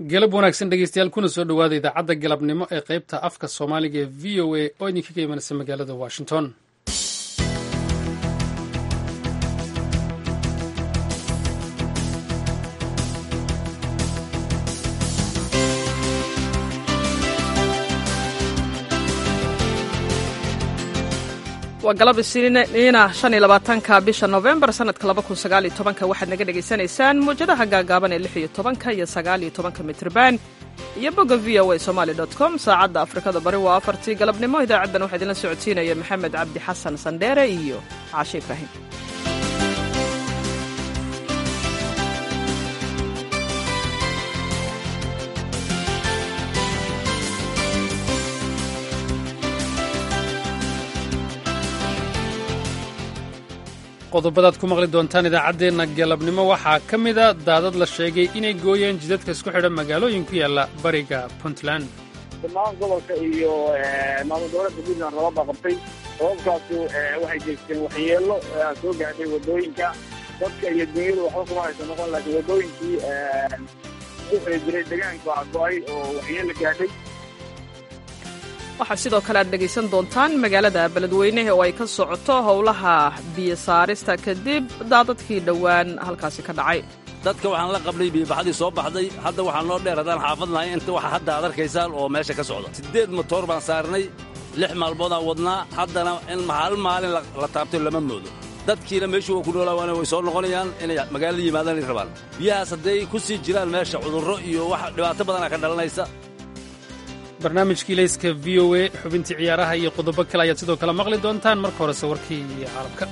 galab wanaagsan dhegeystayaal kuna soo dhowaada idaacadda galabnimo ee qaybta afka soomaaliga ee v o a oo idinkaga imanaysa magaalada washington waa galab isniina shan iyo labaatanka bisha novembar sanadka laba kun sagaal iyo tobanka waxaad naga dhagaysanaysaan muwjadaha gaagaaban ee lix iyo tobanka iyo sagaal iyo tobanka mitrban iyo bogga v o a somaali dot com saacadda afrikada bari waa afartii galabnimo idaacaddan waxaa idinla socodsiinaya maxamed cabdi xasan sandheere iyo caashe ibraahim qodobadaad ku maqli doontaan idaacaddeenna galabnimo waxaa ka mida daadad la sheegay inay gooyeen jidadka isku xidha magaalooyin ku yaalla bariga puntland dhammaan gobolka iyo maamul goboleedka puntland roobab baa qabtay roobabkaasu waxay jeesteen waxyeelo soo gaadhay waddooyinka dadka iyo dunyadu waxba kuma haysa noqon laakiin waddooyinkii u xiri jiray deegaanka waa go-ay oo waxyeelo gaadhay waxaa sidoo kale aad dhegaysan doontaan magaalada beledweyne oo ay ka socoto howlaha biyo saarista kadib daadadkii dhowaan halkaasi ka dhacay dadka waxaan la qablay biyobaxadii soo baxday hadda waxaa noo dheer haddaan xaafad nahay inta waxa hadda aad arkaysaan oo meesha ka socda siddeed motoor baan saarnay lix maalmoodaan wadnaa haddana in hal maalin la taabtay lama moodo dadkiina meeshuu waa ku noolaawaana way soo noqonayaan inay magaalada yimaadaan ay rabaan biyahaas hadday ku sii jiraan meesha cudurro iyo wax dhibaato badanaa ka dhalanaysa barnaamijkii layska v o a xubintii ciyaaraha iyo qodobo kale ayaad sidoo kale maqli doontaan marka horese warkii caalamka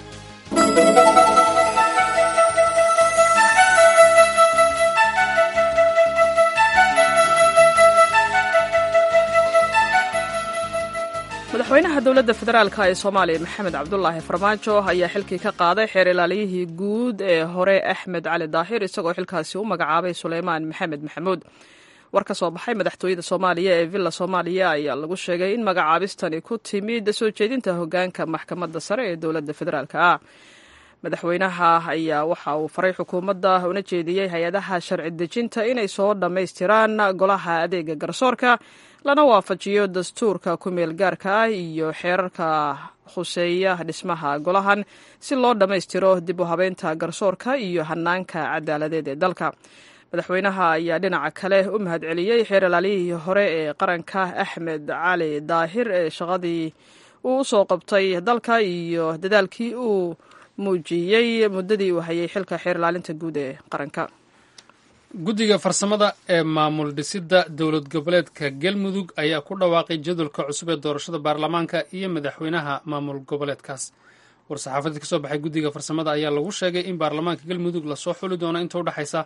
madaxweynaha dowladda federaalka ee soomaaliya maxamed cabdulaahi farmaajo ayaa xilkii ka qaaday xeer ilaaliyihii guud ee hore axmed cali daahir isagoo xilkaasi u magacaabay suleymaan maxamed maxamuud war ka soo baxay madaxtooyada soomaaliya ee villa soomaaliya ayaa lagu sheegay in magacaabistani ku timid soo jeedinta hogaanka maxkamadda sare ee dowladda federaalk ah madaxweynaha ayaa waxa uu faray xukuumadda una jeediyey hay-adaha sharci dejinta inay soo dhammaystiraan golaha adeega garsoorka lana waafajiyo dastuurka ku-meel gaarka ah iyo xeerarka khuseeya dhismaha golahan si loo dhammaystiro dib u habeynta garsoorka iyo hanaanka cadaaladeed ee dalka madaxweynaha ayaa dhinaca kale u mahad celiyey xeer ilaaliyihii hore ee qaranka axmed cali daahir ee shaqadii uu usoo qabtay dalka iyo dadaalkii uu muujiyey muddadii uu hayay xilka xeer ilaalinta guud ee qaranka guddiga farsamada ee maamul dhisidda dowlad goboleedka galmudug ayaa ku dhawaaqay jadwalka cusub ee doorashada baarlamaanka iyo madaxweynaha maamul goboleedkaas war-saxaafadeed ka soo baxay guddiga farsamada ayaa lagu sheegay in baarlamaanka galmudug lasoo xuli doono inta udhexaysa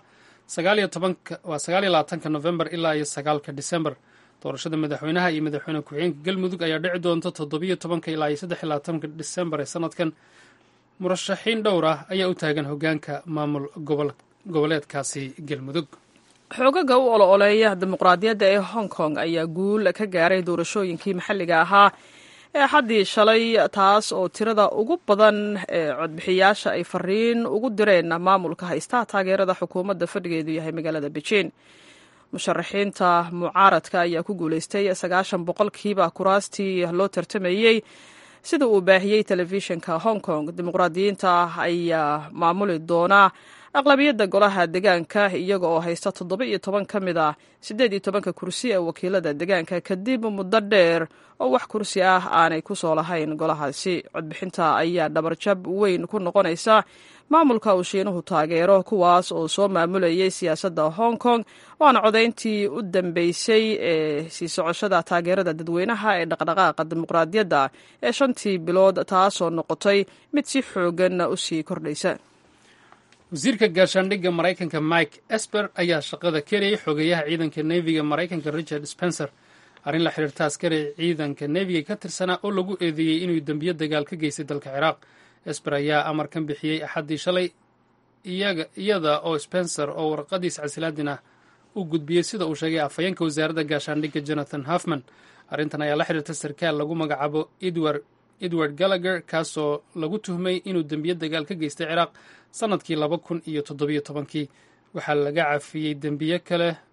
waa sagaal iyo labaatanka novembar ilaa iyo sagaalka disembar doorashada madaxweynaha iyo madaxweyne ku-xigeenka galmudug ayaa dhici doonta toddobiyo tobanka ilaa iyo saddex iyo labaatanka disembar ee sanadkan murashaxiin dhowr ah ayaa u taagan hogaanka maamul goboleedkaasi galmudug xoogaga u olo-oleeya dimuqraadiyadda ee hong kong ayaa guul ka gaaray doorashooyinkii maxalliga ahaa ee xaddii shalay taas oo tirada ugu badan ee codbixiyaasha ay fariin ugu direen maamulka haysta taageerada xukuumadda fadhigeedu yahay magaalada beijing musharaxiinta mucaaradka ayaa ku guulaystay sagaashan boqolkiiba kuraastii loo tartamayey sida uu baahiyey telefishinka hong kong dimuqraadiyiinta ayaa maamuli doona aqlabiyadda golaha degaanka iyaga oo haysta toddoba iyo toban ka mid ah siddeed iyo tobanka kursi ee wakiilada degaanka kadib muddo dheer oo wax kursi ah aanay ku soo lahayn golahaasi codbixinta ayaa dhabarjab weyn ku noqonaysa maamulka uu shiinuhu taageero kuwaas oo soo maamulayay siyaasadda hong kong waana codayntii u dambeysay ee sii socoshada taageerada dadweynaha ee dhaqdhaqaaqa dimuqraadiyadda ee shantii bilood taasoo noqotay mid si xoogan u sii kordhaysa wasiirka gaashaandhigga maraykanka mike esper ayaa shaqada kerayay xogeeyaha ciidanka neefiga maraykanka richard spencer arrin la xiriirta askari ciidanka neefiga ka tirsanaa oo lagu eedeeyey inuu dembiyo dagaal ka geystay dalka ciraaq esper ayaa amarkan bixiyey axaddii shalay iyada oo spencer oo warqadiis casilaadin ah u gudbiyey sida uu sheegay afhayeenka wasaaradda gaashaandhigga jonathan hoffman arrintan ayaa la xiriirta sarkaal lagu magacaabo edward edward gallagher kaasoo lagu tuhmay inuu dembiyo dagaal ka geystay ciraaq sannadkii laba kun iyo toddobiyo tobankii waxaa laga cafiyey dembiyo kale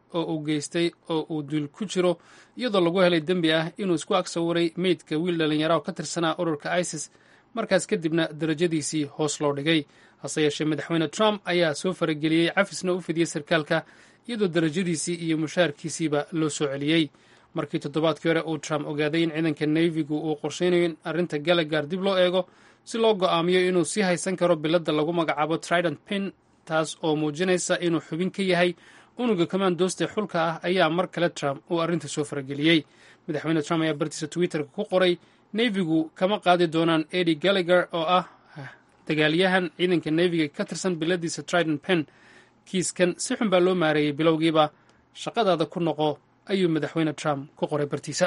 oo uu geystay oo uu duul ku jiro iyadoo lagu helay dembi ah inuu isku ag sawiray meydka wiil dhallinyara oo ka tirsanaa ururka isis markaas kadibna darajadiisii hoos loo dhigay hase yeeshee madaxweyne trump ayaa soo farageliyey cafisna u fidiyey sarkaalka iyadoo darajadiisii iyo mushaarkiisiiba loo soo celiyey markii toddobaadkii hore uu trump ogaaday in ciidanka neefigu uu qorshaynayo in arrinta galagaar dib loo eego si loo go'aamiyo inuu sii haysan karo biladda lagu magacaabo trident pin taas oo muujinaysa inuu xubin ka yahay unuga kamaandoosta xulka ah ayaa mar kale trump uu arrinta soo farageliyey madaxweyne trump ayaa bartiisa twitterka ku qoray neefigu kama qaadi doonaan edi gallagher oo ah dagaalyahan ciidanka neefiga ka tirsan biladiisa trident pen kiiskan si xun baa loo maareeyey bilowgiiba shaqadaada ku noqo ayuu madaxweyne trump ku qoray bartiisa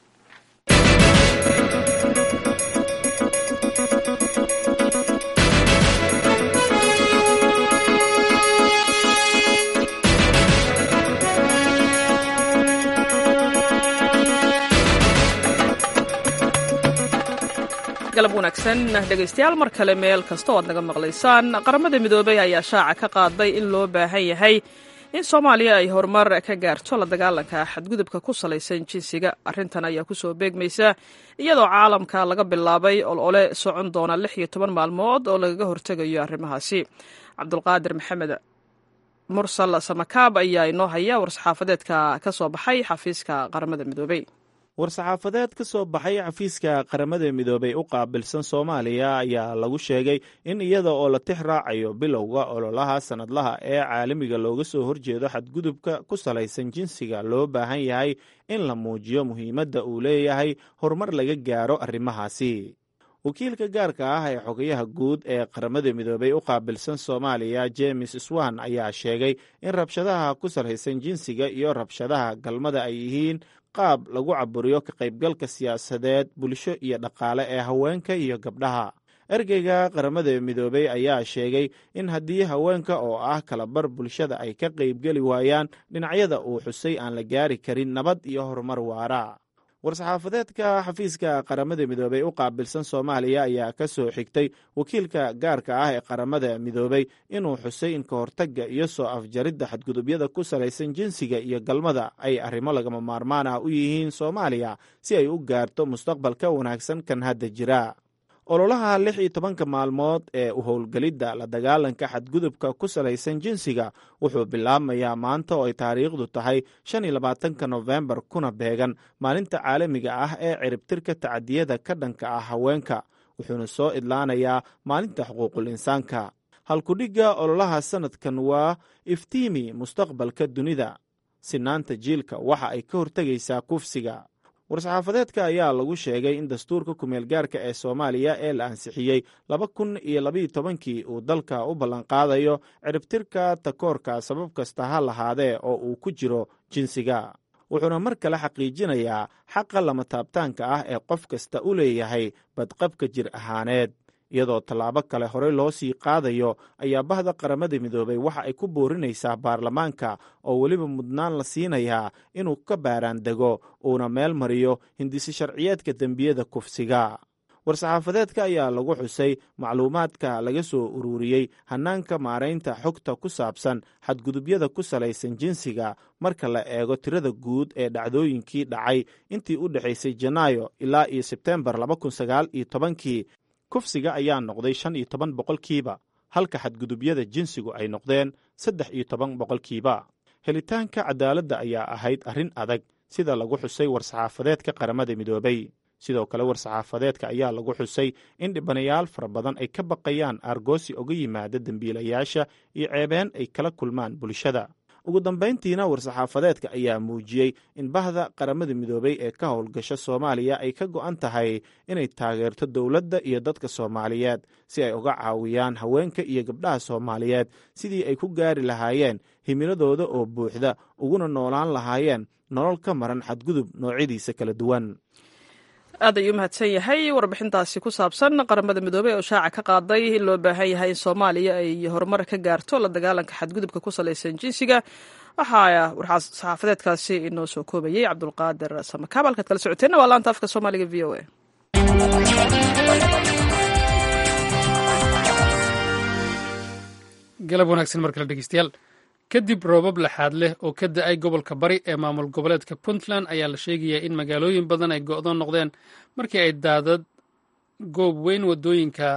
galab wanaagsan dhegaystayaal mar kale meel kasta oo aad naga maqlaysaan qaramada midoobay ayaa shaaca ka qaaday in loo baahan yahay in soomaaliya ay horumar ka gaarto la dagaalanka xadgudubka ku salaysan jinsiga arrintan ayaa kusoo beegmaysa iyadoo caalamka laga bilaabay olole socon doona lix iyo toban maalmood oo lagaga hortegayo arrimahaasi cabdulqaadir maxamed mursal samakaab ayaa inoo haya war-saxaafadeedka ka soo baxay xafiiska qaramada midoobey war-saxaafadeed ka soo baxay xafiiska qaramada midoobay u qaabilsan soomaaliya ayaa lagu sheegay in iyada oo la tix raacayo bilowga ololaha sannadlaha ee caalamiga looga soo horjeedo xadgudubka ku salaysan jinsiga loo baahan yahay in la muujiyo muhiimadda uu leeyahay horumar laga gaaro arrimahaasi wakiilka gaarka ah ee xogayaha guud ee qaramada midoobay u qaabilsan soomaaliya james swan ayaa sheegay in rabshadaha ku salaysan jinsiga iyo rabshadaha galmada ay yihiin qaab lagu caburiyo ka qaybgalka siyaasadeed bulsho iyo dhaqaale ee haweenka iyo gabdhaha ergeyga qaramada midoobey ayaa sheegay in haddii haweenka oo ah kalabar bulshada ay ka qaybgeli waayaan dhinacyada uu xusay aan la gaari karin nabad iyo horumar waara war-saxaafadeedka xafiiska qaramada midoobey u qaabilsan soomaaliya ayaa ka soo xigtay wakiilka gaarka ah ee qaramada midoobey inuu xusay in ka hortagga iyo soo afjaridda xadgudubyada ku salaysan jinsiga iyo galmada ay arrimo lagama maarmaan ah u yihiin soomaaliya si ay u gaarto mustaqbal ka wanaagsan kan hadda jira ololaha lix iyo tobanka maalmood ee u howlgelidda la dagaalanka xadgudubka ku salaysan jinsiga wuxuu bilaabmayaa maanta oo ay taariikhdu tahay shan iyo labaatanka nofembar kuna beegan maalinta caalamiga ah ee ciribtirka tacadiyada ka dhanka ah haweenka wuxuuna soo idlaanayaa maalinta xuquuqul insaanka halkudhigga ololaha sannadkan waa iftiimi mustaqbalka dunida sinaanta jiilka waxa ay ka hortegaysaa kufsiga war-saxaafadeedka ayaa lagu sheegay in dastuurka kumeel gaarka ee soomaaliya ee la ansixiyey laba kun iyo labaiyo tobankii uu dalka u ballanqaadayo ciribtirka takoorka sabab kasta ha lahaadee oo uu ku jiro jinsiga wuxuuna mar kale xaqiijinayaa xaqa lama taabtaanka ah ee qof kasta u leeyahay badqabka jir ahaaneed iyadoo tallaabo kale horey loo sii qaadayo ayaa bahda qaramada midoobay waxa ay ku boorinaysaa baarlamaanka oo weliba mudnaan la siinayaa inuu ka baaraan dego uuna meel mariyo hindisi sharciyeedka dembiyada kufsiga war-saxaafadeedka ayaa lagu xusay macluumaadka laga soo ururiyey hannaanka maaraynta xogta ku saabsan xadgudubyada ku salaysan jinsiga marka la eego tirada guud ee dhacdooyinkii dhacay intii u dhexaysay janaayo ilaa iyo sebtembar laba kun sagaal iyo tobankii kufsiga ayaa noqday shan iyo toban boqolkiiba halka xadgudubyada jinsigu ay noqdeen saddex iyo toban boqolkiiba helitaanka cadaaladda ayaa ahayd arrin adag sida lagu xusay war-saxaafadeedka qaramada midoobay sidoo kale war-saxaafadeedka ayaa lagu xusay in dhibanayaal fara badan ay ka baqayaan aargoosi oga yimaada dembiilayaasha iyo ceebeen ay kala kulmaan bulshada ugu dambayntiina war-saxaafadeedka ayaa muujiyey in bahda qaramada midoobay ee ka howlgasha soomaaliya ay ka go'an tahay inay taageerto dowladda iyo dadka soomaaliyeed si ay uga caawiyaan haweenka iyo gabdhaha soomaaliyeed sidii ay ku gaari lahaayeen himiladooda oo buuxda uguna noolaan lahaayeen nolol ka maran xadgudub noocyadiisa kala duwan aad ayuu umahadsan yahay warbixintaasi ku saabsan qaramada midoobey oo shaaca ka qaaday in loo baahan yahay in soomaaliya ay horumar ka gaarto la dagaalanka xadgudubka ku salaysan jinsiga waxaa saxaafadeedkaasi inoo soo koobayey cabdulqaadir samakaab halkaad kala socoteenna waa laanta afka soomaaliga v o a galab wanaagsan mar kale dhegeystayaal kadib roobab laxaad leh oo ka da-ay gobolka bari ee maamul goboleedka puntland ayaa la sheegayaa in magaalooyin badan ay go-doon noqdeen markii ay daadad goob weyn wadooyinka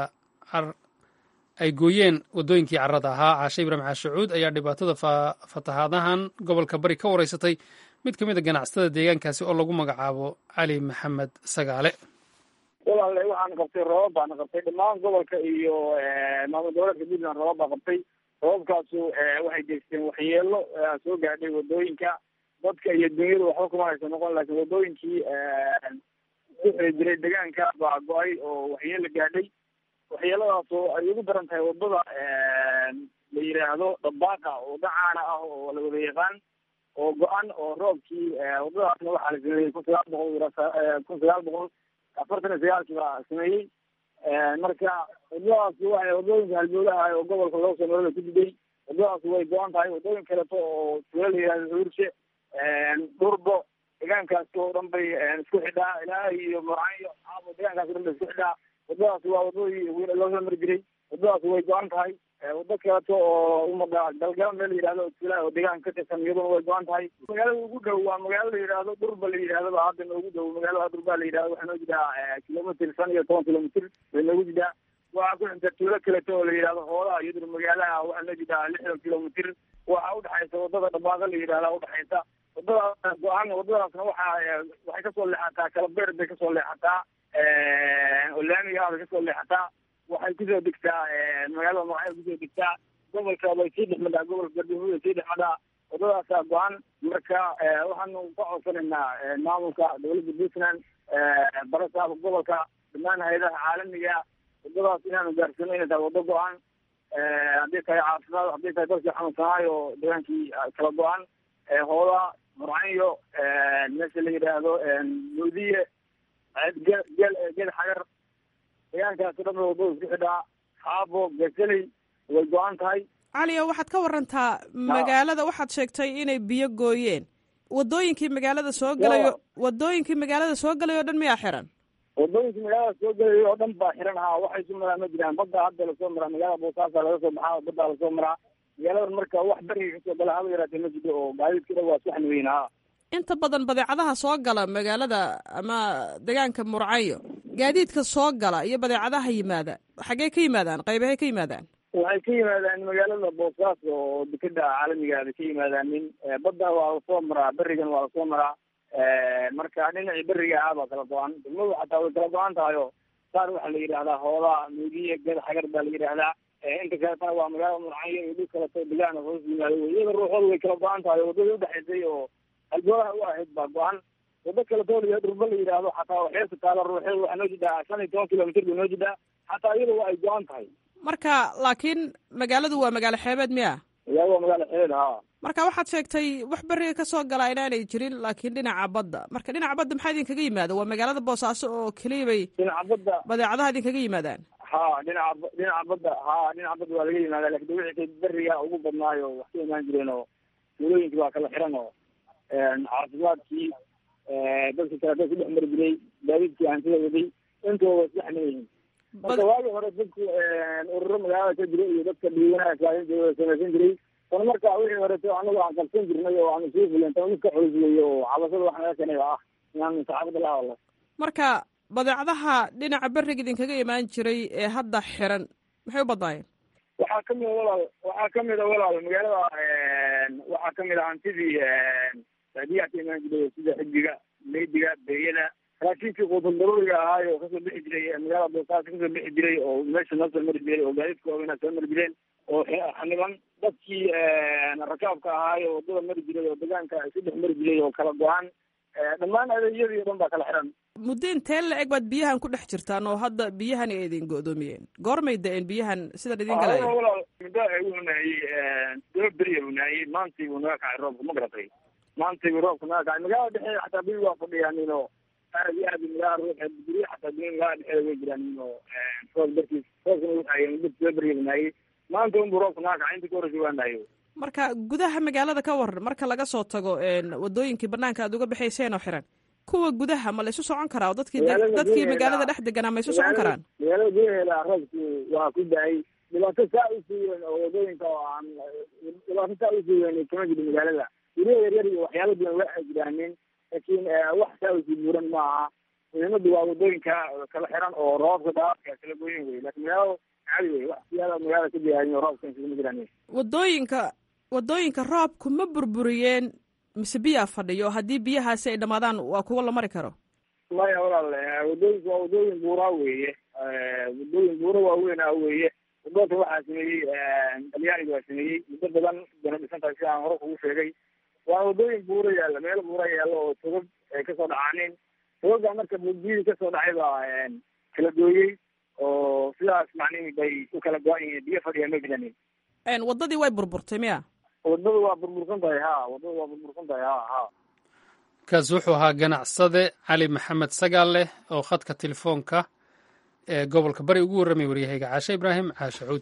ay gooyeen waddooyinkii carrada ahaa caashe ibraahim caashacuud ayaa dhibaatada fatahaadahan gobolka bari ka wareysatay mid ka mid a ganacsatada deegaankaasi oo lagu magacaabo cali maxamed sagaale walaale waxaan qabtay roobab baana qabtay dhammaan gobolka iyo maamul goboleedka puntland roobab baa qabtay roobabkaasu waxay geysteen waxyeelo soo gaadhay wadooyinka dadka iyo dunyada waxba kuma haysa noqon laakiin wadooyinkii uxiri jiray deegaanka baa go-ay oo waxyeelo gaadhay waxyeeladaas oo ay ugu daran tahay wadada la yidhaahdo dabaaqa wada caana ah oo la wada yaqaan oo go-an oo roobkii wadadaasna waxaa la sameeyey kun sagaal boqol kun sagaal boqol afartan iyo sagaalkii baa sameeyey marka wadadaasi waxay wadooyinka halbowlaha oo gobolka loo soo marada ku diday wadadaasi way go-an tahay wadooyin kaleto oo tuulo la yihahdo urshe dhurbo deegaankaasi oo dhan bay isku xidhaa ilaa iyo morcanyo caabo deegaankaasi o dhan bay isku xidhaa wadadaasi waa wadadii loo soo mari jiray wadadaasi way go-an tahay wado kaleto oo umada galgala meel la yihahdo tuula oo deegaanka ka tirsan iyaduna way go-an tahay magaalada ugu dhow waa magaalo la yidhaahdo dhurba la yidhahdo ba hadda noogu dhow magaalada dhurba la yidhahdo waxaa noo jidaa kilomitr shan iyo toban kilomitr bay noogu jidaa waxaa ku xigta tuulo kaleto oo la yidhahdo hoolaha iyaduna magaalaha waxaa noo jidaa lixdan kilomitr waxaa udhexaysa wadada dhabaaqo la yidhahda udhexaysa wadadaas go-aan wadadaasna waxa waxay kasoo leexataa kalabeer bay kasoo leexataa oo laamiga ah bay kasoo leexataa waxay kusoo degtaa magaalada magacyo kusoo degtaa gobolka bay sii dhexmadhaa gobolka gardamuud bay sii dhexmadhaa wadadaasaa go-an marka waxaanu ka codsanaynaa maamulka dowladda puntland barasaaba gobolka dhammaan hay-adaha caalamiga wadadaas inaanu gaarsano inay tahay wado go-an hadday tahay caafimaad hadday tahay dadkii xanuunsanaayo oo deegaankii kala go-an hoola murcanyo meesha la yidhaahdo mudiye gel gel gel xagar deegaankaasi dhan wadada isku xidhaa xaabo gaseley way go-an tahay caliyo waxaad ka warantaa magaalada waxaad sheegtay inay biyo gooyeen wadooyinkii magaalada soo galayo wadooyinkii magaalada soo galayo o dhan miyaa xiran wadooyinkii magaalada soo galayo oo dhan baa xiran ha waxay su maraa ma jiraan badda hadda lasoo maraa magaalada boosaasaa laga soo baxaa baddaa lasoo maraa magaaladan marka wax beriga kasoo gala haba yaraatee ma jiro oo gaadiidka dhan waa saxni weyn ha inta badan badeecadaha soo gala magaalada ama deegaanka murcayo gaadiidka soo gala iyo badeecadaha yimaada xaggee ka yimaadaan qaybahay ka yimaadaan waxay ka yimaadaan magaalada boosaaso oo dekeda caalamiga bay ka yimaadaan nin badda waa lasoo maraa berigan waa lasoo maraa marka dhinacii beriga ah baa kala go-an degmadu xataa way kala go-an tahay oo saar waxaa la yidhahdaa hoolaa muudiye ged xagar baa la yidhaahdaa inta kaletana waa magaalada murcanyo iyo dhul kaleto degaana hoos yimaado iyada ruuxooda way kala go-an tahay wadadii udhexaysay oo halboolaha u ahayd baa go-an wado kaleto la dhurba la yidhaahdo xataa waxeerta taala ruuxeeda waxaa noo jidaa shan iyo toban kilomitr bay noo jidaa xataa iyada waa ay go-an tahay marka laakiin magaaladu waa magaalo xeebeed miya magaalada waa magaalo xeebeed ha marka waxaad sheegtay wax beriga kasoo galaa inaanay jirin laakiin dhinaca badda marka dhinaca badda maxaa idinkaga yimaada waa magaalada boosaaso oo keliya bay dhinaca badda badeecadaha idinkaga yimaadaan ha dhinaca dhinaca badda ha dhinaca badda waa laga yimaada lakin wixii beriga ugu badnaayo wax ka imaan jireen oo tuulooyinkii waa kala xiran oo caafimaadkii dadka kaleto ku dhex mari jiray gaadiidkii hantida waday intooda isdhexma yihiin marka waagi hore dadku ururo magaalada ka jira iyo dadka dhiiwanaa kaain jira samaysan jiray tan marka wixii horeto anagu aan qabsan jirnay oo aan isugu filen tan mid ka culus weeye oo cabashada wax naga keenay ah inaan saxaafada la hadlo marka badeecadaha dhinaca beriga idinkaga imaan jiray ee hadda xiran maxay u badnaayeen waxaa kamida walaal waxaa kamida walaal magaalada waxaa kamid a hantidii baadiyaha ka imaan jiray sida xidiga meydiga beeyada raashinkii quutul daruuriga ahaayo kasoo bixi jiray magaalada boosaaso kasoo bixi jiray oo meesha noo soo mari jiray oo gaadiidka waaweynaa soo mari jireen oo xaniban dadkii rakaabka ahaayo wadada mari jiray oo deegaanka isu dhex mari jiray oo kala go-an dhammaan adeegyadii o dhan baa kala xiran muddo intee la eg baad biyahan ku dhex jirtaan oo hadda biyahan ay idin go-doomiyeen goormay da-een biyahan sidan idin galaya walaal muddo wuxuu nahayey daba beriya uu nahayey maantii buu naga kacay roobka ma garatay maantii buu roobka naga kacay magaalada dhexeeda xataa biyi waa fadhiyaanin oo aad iyo aad magaalada ruuxeed guryo xataa biyo magaalada dhexeeda way jiraanin oo roob dartiis roobkana uu nahayey muddo daba beriya buu nahayey maanta unbuu roobka naga kacay intii ka horreysay waa nahayo marka gudaha magaalada ka waran marka laga soo tago wadooyinkii banaanka aad uga baxayseen oo xiran kuwa gudaha ma la isu socon karaa dadkii dadkii magaalada dhex deganaa ma isu socon karaan magaalada gudaheeda roobku waa ku da-ay dhibaato saa usii weyn oo wadooyinka oo aan dhibaato saa usii weyn kama jiro magaalada guryaha yaryar iyo waxyaala duwan waa jiraanin laakiin wax saa usii buuran ma aha muhiimadu waa wadooyinka kala xiran oo roobka daadka kala goyin wey laakiin magaalada caadi wey wax siyaada magaalada ka jihaayin oo roobka iskama jiraan wadooyinka wadooyinka roobku ma burburiyeen mise biyaa fadhiyo haddii biyahaasi ay dhammaadaan waa kuwo la mari karo maya walaal wadooyinka waa wadooyin buuraa weeye wadooyin buura waaweyn ah weeye wadoonka waxaa sameeyey talyaaniga waa sameeyey muddo badan dana dhisan tahay sida aan hore kugu sheegay waa wadooyin buura yaalla meel buura yaalla oo togag ay kasoo dhacaaneen togaga marka biyihii kasoo dhacay baa kala gooyey oo sidaas macnihi bay ku kala go-an yihiin biyo fadhiya ma jiranin waddadii way burburtay miya wadada waa burbursan tahay ha wadada waa burbursan tahay ha ha kaasi wuxuu ahaa ganacsade cali maxamed sagaalle oo khadka telefoonka ee gobolka bari ugu warramay waryahayga caashe ibraahim caashe cuud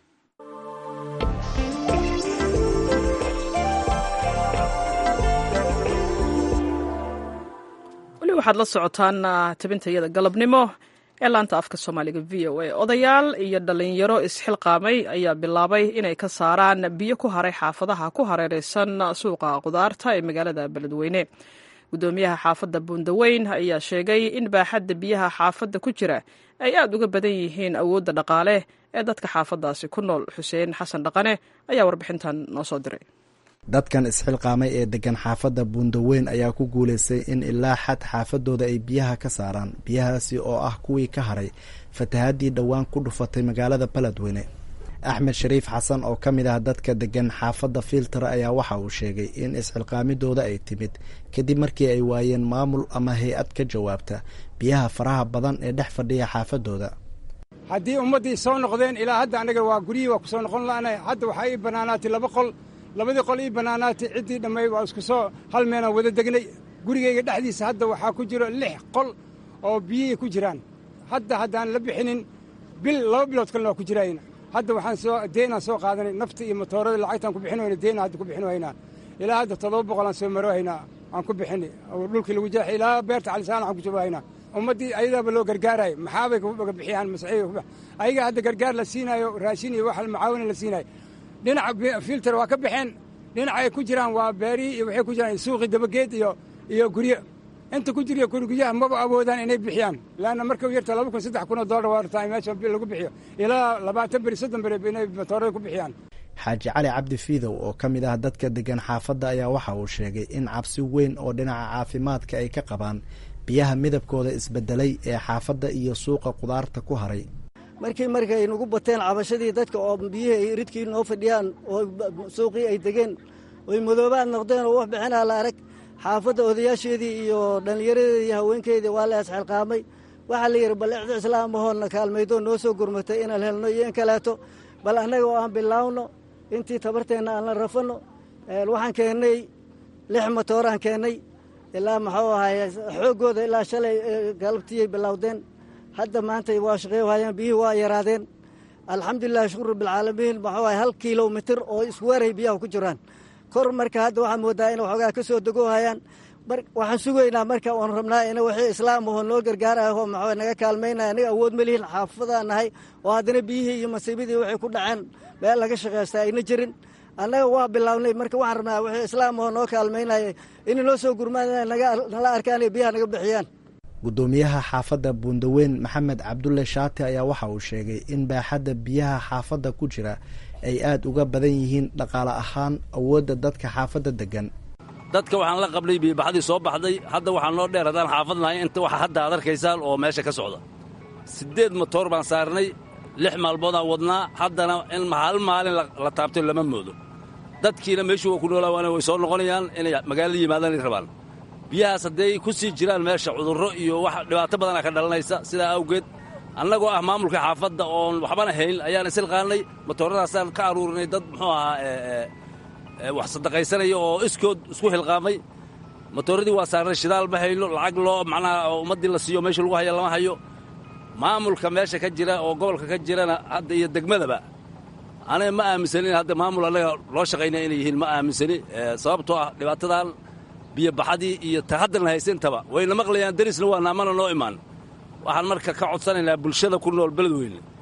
weli waxaad la socotaan tabintayada galabnimo ee laanta afka soomaaliga v o a odayaal iyo dhalinyaro isxilqaamay ayaa bilaabay inay ka saaraan biyo ku haray xaafadaha ku hareereysan suuqa qudaarta ee magaalada beledweyne gudoomiyaha xaafadda buundaweyn ayaa sheegay in baaxadda biyaha xaafadda ku jira ay aad uga badan yihiin awoodda dhaqaale ee dadka xaafaddaasi ku nool xuseen xasan dhaqane ayaa warbixintan noo soo diray dadkan isxilqaamay ee degan xaafadda buundaweyn ayaa ku guulaystay in ilaa xad xaafadooda ay biyaha ka saaraan biyahaasi oo ah kuwii ka haray fatahaddii dhowaan ku dhufatay magaalada beledweyne axmed shariif xasan oo ka mid ah dadka degan xaafadda filter ayaa waxa uu sheegay in isxilqaamidooda ay timid kadib markii ay waayeen maamul ama hay-ad ka jawaabta biyaha faraha badan ee dhex fadhiya xaafadooda haddii ummaddii soo noqdeen ilaa hadda anaga waa guryihii waa ku soo noqon la'nay hadda waxaa ii bannaanaatay laba qol labadii qol ii bannaanaatay ciddii dhammayd waa isku soo hal meenaan wada degnay gurigayga dhexdiisa hadda waxaa ku jiro lix qol oo biyihii ku jiraan hadda haddaan la bixinin bil laba bilood kalena waa ku jiraayna hadda waxaan soo deenaan soo qaadanay nafta iyo matoorada lacagtaan ku bixin wayna deena hadda ku bixin waynaa ilaa hadda toddoba boqolaan soo maro haynaa aan ku bixini oo dhulkii lagu jeexay ilaa beerta calisaan aan ku joogo haynaa ummaddii ayadaaba loo gargaarayo maxaabay kaga bixiyaan masaiiga ayaga hadda gargaar la siinaayo raashin iyo wax macaawina la siinaayo dhinaca filter waa ka baxeen dhinaca ay ku jiraan waa beerihii iyo waxay ku jiraan suuqii dabageed iyo iyo guryo inta ku jiriyo guriguryaha maba awoodaan inay bixiyaan laanna marka u yarta laba kun saddex kun oo dollar waa rabtaa meesha lagu bixiyo ilaa labaatan beri soddon beri inay matoorada ku bixiyaan xaaji cali cabdi fiidow oo ka mid ah dadka degan xaafadda ayaa waxa uu sheegay in cabsi weyn oo dhinaca caafimaadka ay ka qabaan biyaha midabkooda isbedelay ee xaafadda iyo suuqa qudaarta ku haray markii markay nagu bateen cabashadii dadka oo biyihii ay ridkii noo fadhiyaan oo suuqii ay degeen oy madoobaad noqdeen oo wax bixinaa la arag xaafadda odayaasheedii iyo dhallinyaradeedii iyo haweenkeydii waa la isxilqaamay waxaa la yidhi bal icdi islaamahoodna kaalmaydoo noo soo gurmatay inaan helno iyo in kaleeto bal annaga oo aan bilaawno intii tabarteenna aan la rafanno waxaan keennay lix matooraan keennay ilaa maxuu ahaay xooggooda ilaa shalay galabtiyay bilowdeen hadda maanta waa shaqeey hayaan biyihii waa yaraadeen alxamdulilah shukur rabbilcaalamiin maxuu ahay hal kilomitir oo isweeray biyaha ku jiraan kor marka hadda waxaa moodaa in waxoogaa ka soo dego hayaan waxaan sugaynaa marka oon rabnaa in wixii islaam ahoo noo gargaaraho maxuu naga kaalmaynaya aniga awood ma lihin xaafadaan nahay oo haddana biyihii iyo masiibadii waxay ku dhaceen meel laga shaqaysta ayna jirin annaga waa bilaabnay marka waxaan rabnaa wixii islaam ahoo noo kaalmaynaya inay noo soo gurmaan nala arkaan iyo biyaha naga bixiyaan guddoomiyaha xaafadda buundaweyn maxamed cabdulle shaati ayaa waxa uu sheegay in baaxadda biyaha xaafadda ku jira ay aad uga badan yihiin dhaqaale ahaan awoodda dadka xaafadda deggan dadka waxaan la qablay biibaxadii soo baxday hadda waxaan noo dheer haddaan xaafad nahay inta waxa hadda aad arkaysaan oo meesha ka socda siddeed matoor baan saarnay lix maalmoodaan wadnaa haddana in hal maalin la taabtay lama moodo dadkiina meeshuu waa ku noolaawaana way soo noqonayaan inay magaalada yimaadaan rabaan biyahaas hadday ku sii jiraan meesha cudurro iyo wax dhibaato badana ka dhalanaysa sidaa awgeed annagoo ah maamulka xaafadda oon waxbana hayn ayaan isilqaannay matooradaasaan ka aruurinay dad muxuu ahaa wax sadaqaysanaya oo iskood isku hilqaamay matooradii waa saarnay shidaal ma hayno lacag loo macnaha ummaddii la siiyo meesha lagu haya lama hayo maamulka meesha ka jira oo gobolka ka jirana hadda iyo degmadaba aniga ma aaminsanin hadda maamul annaga loo shaqaynaya inay yihiin ma aaminsani sababtoo ah dhibaatadan biyobaxadii iyo ta haddan haysantaba wayna maqlayaan derisna waa naamana noo imaan waxaan marka ka codsanaynaa bulshada ku nool beledweyne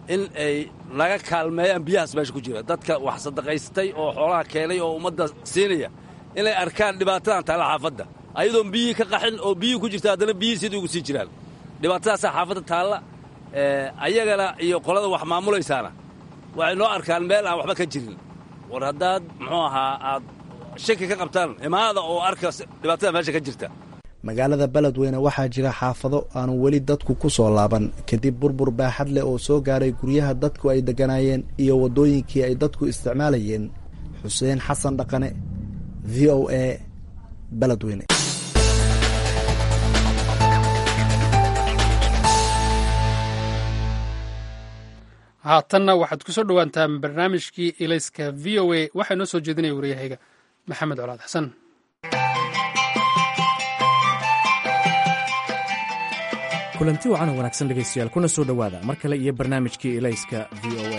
in ay naga kaalmeeyaan biyahaas meesha ku jira dadka wax sadaqaystay oo xoolaha keenay oo ummadda siinaya inay arkaan dhibaatadan taalla xaafadda ayadoon biyihii ka qaxin oo biyihii ku jirta haddana biyihii sidii ugu sii jiraan dhibaatadaasaa xaafadda taalla ayagana iyo qolada wax maamulaysaana waxay noo arkaan meel aan waxba ka jirin war haddaad muxuu ahaa aad shaki ka qabtaan imaada oo arka dhibaatada meesha ka jirta magaalada beledweyne waxaa jira xaafado aanu weli dadku ku soo laaban kadib burbur baaxad leh oo soo gaaray guryaha dadku ay degganaayeen iyo waddooyinkii ay dadku isticmaalayeen xuseen xasan dhaqane v o a beledweyne haatanna waxaad ku soo dhowaantaan barnaamijkii ilayska v o a waxaa inoo soo jeedinaya waryahayga maxamed colaad xasan kulanti wacan oo wanaagsan dhegaystayaal kuna soo dhowaada mar kale iyo barnaamijkii ilayska v o a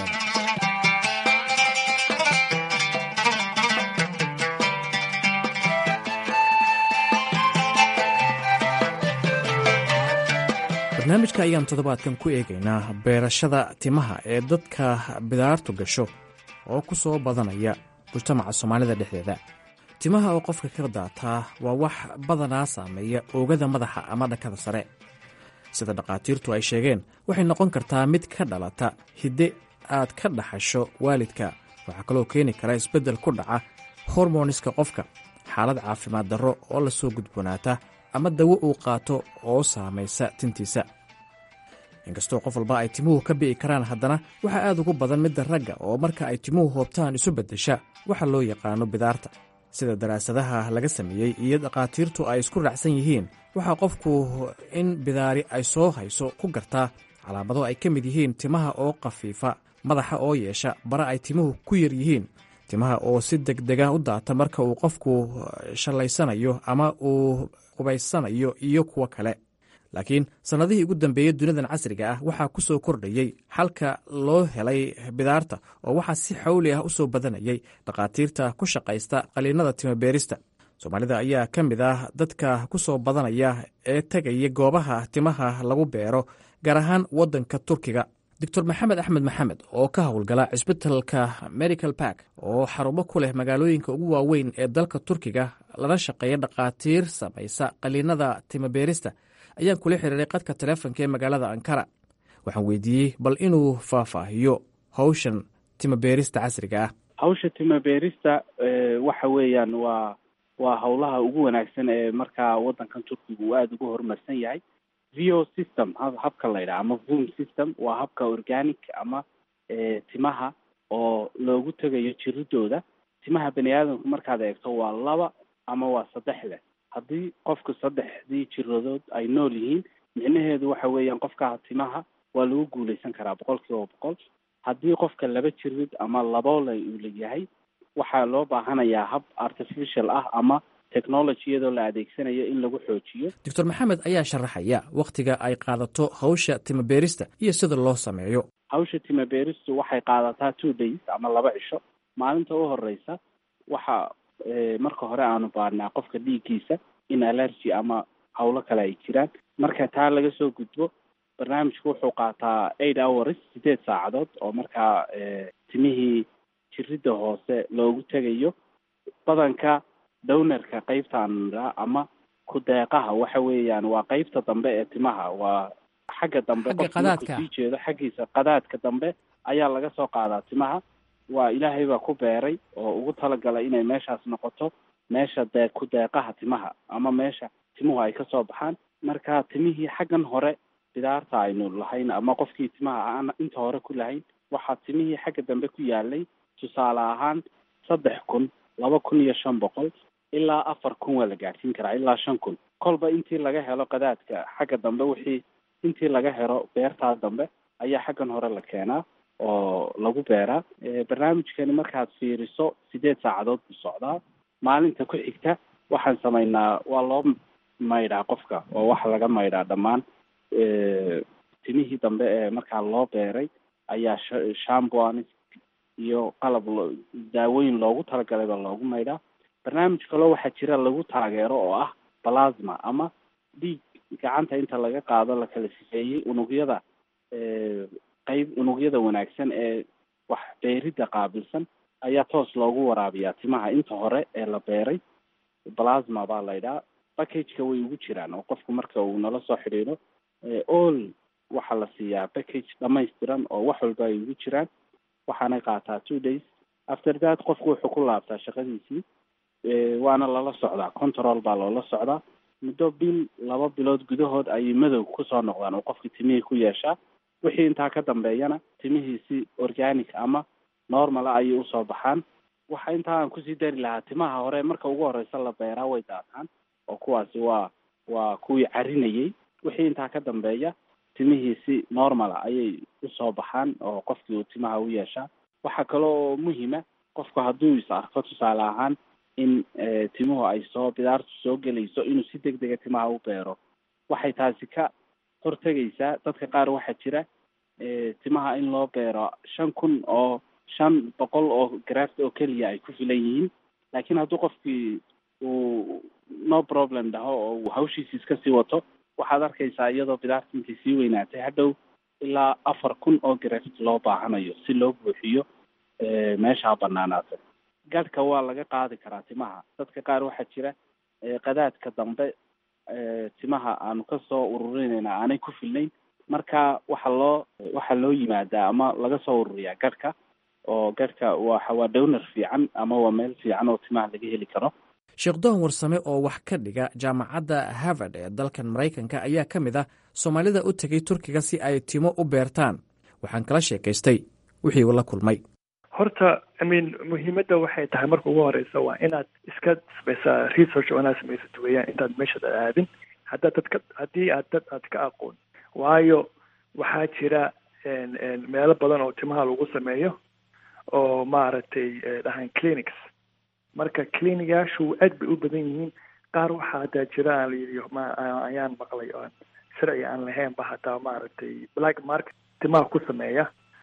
barnaamijka ayaan toddobaadkan ku eegaynaa beerashada timaha ee dadka bidaartu gasho oo ku soo badanaya mujtamaca soomaalida dhexdeeda timaha oo qofka ka daataa waa wax badanaa saameeya oogada madaxa ama dhankada sare sida dhakhaatiirtu ay sheegeen waxay noqon kartaa mid ka dhalata hidde aad ka dhaxasho waalidka waxaa kaloo keeni kara isbeddel ku dhaca hormoniska qofka xaalad caafimaad darro oo lasoo gudboonaata ama dawo uu qaato oo saamaysa tintiisa inkastoo qof walba ay timuhu ka bi'i karaan haddana waxaa aad ugu badan midda ragga oo marka ay timuhu hoobtaan isu beddesha waxa loo yaqaano bidaarta sida daraasadaha laga sameeyey iyo dhakhaatiirtu ay isku raacsan yihiin waxaa qofku in bidaari ay soo hayso ku gartaa calaamado ay ka mid yihiin timaha oo khafiifa madaxa oo yeesha bara ay timuhu ku yar yihiin timaha oo si degdega u daata marka uu qofku shallaysanayo ama uu qubaysanayo iyo kuwo kale laakiin sannadihii ugu dambeeyey dunidan casriga ah waxaa ku soo kordhayey xalka loo helay bidaarta oo waxaa si xawli ah u soo badanayay dhakhaatiirta ku shaqaysta qaliinada timabeerista soomaalida ayaa ka mid ah dadka ku soo badanaya ee tegaya goobaha timaha lagu beero gaar ahaan waddanka turkiga doctor maxamed axmed maxamed oo ka howlgala cisbitalka medical bark oo xarumo ku leh magaalooyinka ugu waaweyn ee dalka turkiga lana shaqeeya dhakhaatiir samaysa qaliinada timabeerista ayaan kula xiriiray qadka taleefonka ee magaalada ankara waxaan weydiiyey bal inuu faahfaahiyo hawshan timabeerista casriga ah hawsha timabeerista waxa weeyaan waa waa howlaha ugu wanaagsan ee markaa waddankan turkiga uu aada ugu horumarsan yahay vo system habka la yidhaha ama voom system waa habka organic ama timaha oo loogu tegayo jiridooda timaha bani aadamku markaad eegto waa laba ama waa saddex leh haddii qofku saddexdii jiradood ay nool yihiin micnaheedu waxa weeyaan qofka timaha waa lagu guuleysan karaa boqol kiiba boqol haddii qofka laba jirid ama laboole uu leeyahay waxaa loo baahanayaa hab artificial ah ama technology iyadoo la adeegsanayo in lagu xoojiyo doctor maxamed ayaa sharaxaya wakhtiga ay qaadato hawsha timabeerista iyo sida loo sameeyo hawsha timabeeristu waxay qaadataa two days ama laba cisho maalinta u horeysa waxa marka hore aanu baarnaa qofka dhiiggiisa in allergy ama hawlo kale ay jiraan marka taa laga soo gudbo barnaamijku wuxuu qaataa eight hours sideed saacadood oo markaa timihii jiridda hoose loogu tegayo badanka downarka qeybtaan ama ku-deeqaha waxa weeyaan waa qeybta dambe ee timaha waa xagga dambe qofka sii jeedo xaggiisa qadaadka dambe ayaa laga soo qaadaa timaha waa ilaahay baa ku beeray oo ugu talagalay inay meeshaas noqoto meesha dee ku-deeqaha timaha ama meesha timuhu ay kasoo baxaan marka timihii xaggan hore bidaarta aynu lahayn ama qofkii timaha aan inta hore ku lahayn waxaa timihii xagga dambe ku yaalay tusaale ahaan saddex kun laba kun iyo shan boqol ilaa afar kun waa la gaadhsiin karaa ilaa shan kun kolba intii laga helo qadaadka xagga dambe wixii intii laga helo beertaa dambe ayaa xaggan hore la keenaa oo lagu beeraa barnaamijkani markaad fiiriso sideed saacadood buu socdaa maalinta ku xigta waxaan samaynaa waa loo maydhaa qofka oo waxa laga maydhaa dhammaan timihii dambe ee markaa loo beeray ayaa shamboanis iyo qalab daawooyin loogu talagalay baa loogu maydhaa barnaamij kaloo waxaa jira lagu taageero oo ah plasma ama dhiig gacanta inta laga qaado la kala sifeeyey unugyada qeyb unugyada wanaagsan ee wax beeridda qaabilsan ayaa toos loogu waraabiyaa timaha inta hore ee la beeray plasma baa la ydhaha packageka way ugu jiraan oo qofku marka uu nala soo xidhiidho all waxaa la siiyaa package dhamaystiran oo wax walba ay ugu jiraan waxaanay qaataa two days after that qofku wuxuu ku laabtaa shaqadiisii waana lala socdaa control baa loola socdaa muddo bil laba bilood gudahood ayay madow kusoo noqdaan oo qofkii timihii ku yeeshaa wixii intaa ka dambeeyana timihiisi organic ama normala ayay usoo baxaan waxa intaa aan kusii dari lahaa timaha hore marka ugu horeysa la beeraa way daataan oo kuwaasi waa waa kuwii carinayay wixii intaa ka dambeeya timihiisi normala ayay usoo baxaan oo qofkii uu timaha u yeeshaa waxaa kale oo muhima qofku hadduu is arko tusaale ahaan in timuhu ay soo bidaartu soo gelayso inuu si deg dega timaha u beero waxay taasi ka hortegaysaa dadka qaar waxaa jira timaha in loo beero shan kun oo shan boqol oo graft oo keliya ay ku filan yihiin laakiin hadduu qofkii uu no problem dhaho oo uu hawshiisi iska sii wato waxaad arkaysaa iyadoo bidaarta intay sii weynaatay hadhow ilaa afar kun oo graft loo baahanayo si loo buuxiyo meeshaa banaanaatay gadhka waa laga qaadi karaa timaha dadka qaar waxaa jira qadaadka dambe timaha aanu kasoo ururinayna aanay ku filnayn marka waxaa loo waxaa loo yimaadaa ama laga soo ururiyaa gadhka oo gadhka waxa waa downar fiican ama waa meel fiican oo timaha laga heli karo sheekh doon warsame oo wax ka dhiga jaamacadda harvard ee dalkan maraykanka ayaa ka mid ah soomaalida u tegay turkiga si ay timo u beertaan waxaan kala sheekaystay wixii uu la kulmay horta imean muhiimadda waxay tahay marka ugu horeysa waa inaad iska samaysaa research oo inaad samaysat weeyaan intaad meeshaad aadin haddaad dadka haddii aad dad aad ka aqoon waayo waxaa jira meelo badan oo timaha lagu sameeyo oo maaragtay dhahaan clinics marka clinigaashu aad bay u badan yihiin qaar waxaa hataa jira aan layidhi ma ayaan maqlay oan sharci aan lahayn ba hataa maaragtay black market timaha ku sameeya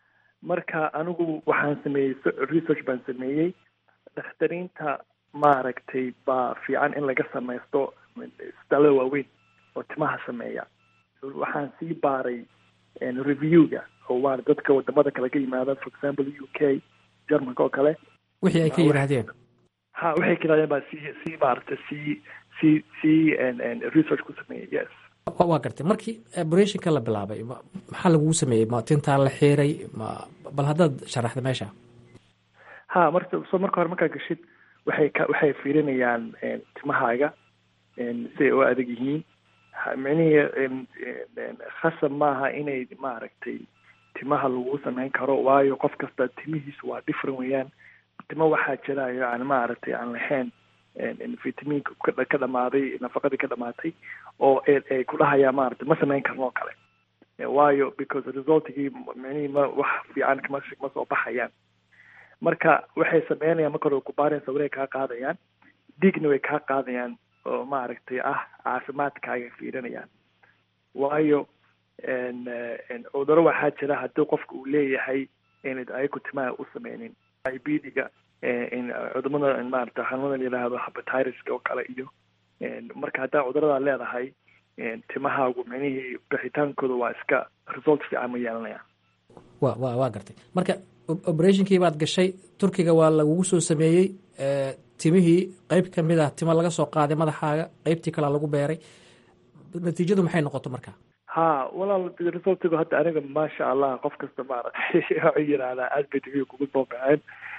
marka anigu waxaan sameeyey research baan sameeyey dakhtariinta maaragtay baa fiican in laga samaysto isbitaallada waaweyn oo timaha sameeya waxaan sii baaray reviewga oo waa dadka wadamada kale ka yimaada for example u k germanka oo kale wixii ay ka yidhaahdeen ha waxay ka yidhahdeen baa sii sii maaragtay sii sii sii research ku sameeyey yes waa gartay markii operationka la bilaabay maxaa lagugu sameeyey ma tintaa la xiiray ma bal haddaad sharaxda meesha ha marka so marka hore markaa gashid waxay ka waxay fiirinayaan timahaaga siday u adag yihiin micnihii khasab maaha inay maaragtay timaha lagu sameyn karo waayo qof kasta timihiisu waa different weeyaan timo waxaa jira yani maaragtay aan lahayn vitaminka ka dhamaaday nafaqadii ka dhamaatay oo ay ku dhahayaan maaragtay ma sameyn karno oo kale waayo because resultigii micnihii ma wax fiican kama ma soo baxayaan marka waxay sameynayaan marka hore kubaareen sawirey kaa qaadayaan dhiigna way kaa qaadayaan oo maaragtay ah caafimaadkaaga fiirinayaan waayo cuduro waxaa jira haddii qofka uu leeyahay inad ayagu timaha u sameynin ibdiga cudumada maarata xanuunada la yidhaahdo habatireska oo kale iyo marka haddaa cuduradaa leedahay timahaagu micnihii bixitaankooda waa iska result fiican ma yeelanayaan wa wa waa gartay marka operationkii baad gashay turkiga waa lagugu soo sameeyey timihii qeyb ka mid ah timo laga soo qaaday madaxaaga qeybtii kalea lagu beeray natiijadu maxay noqoto marka ha walaal resultigu hadda aniga maasha allah qof kasta maaragtay waxay yidhaahdaa aad bay timihi kugu soo baxeen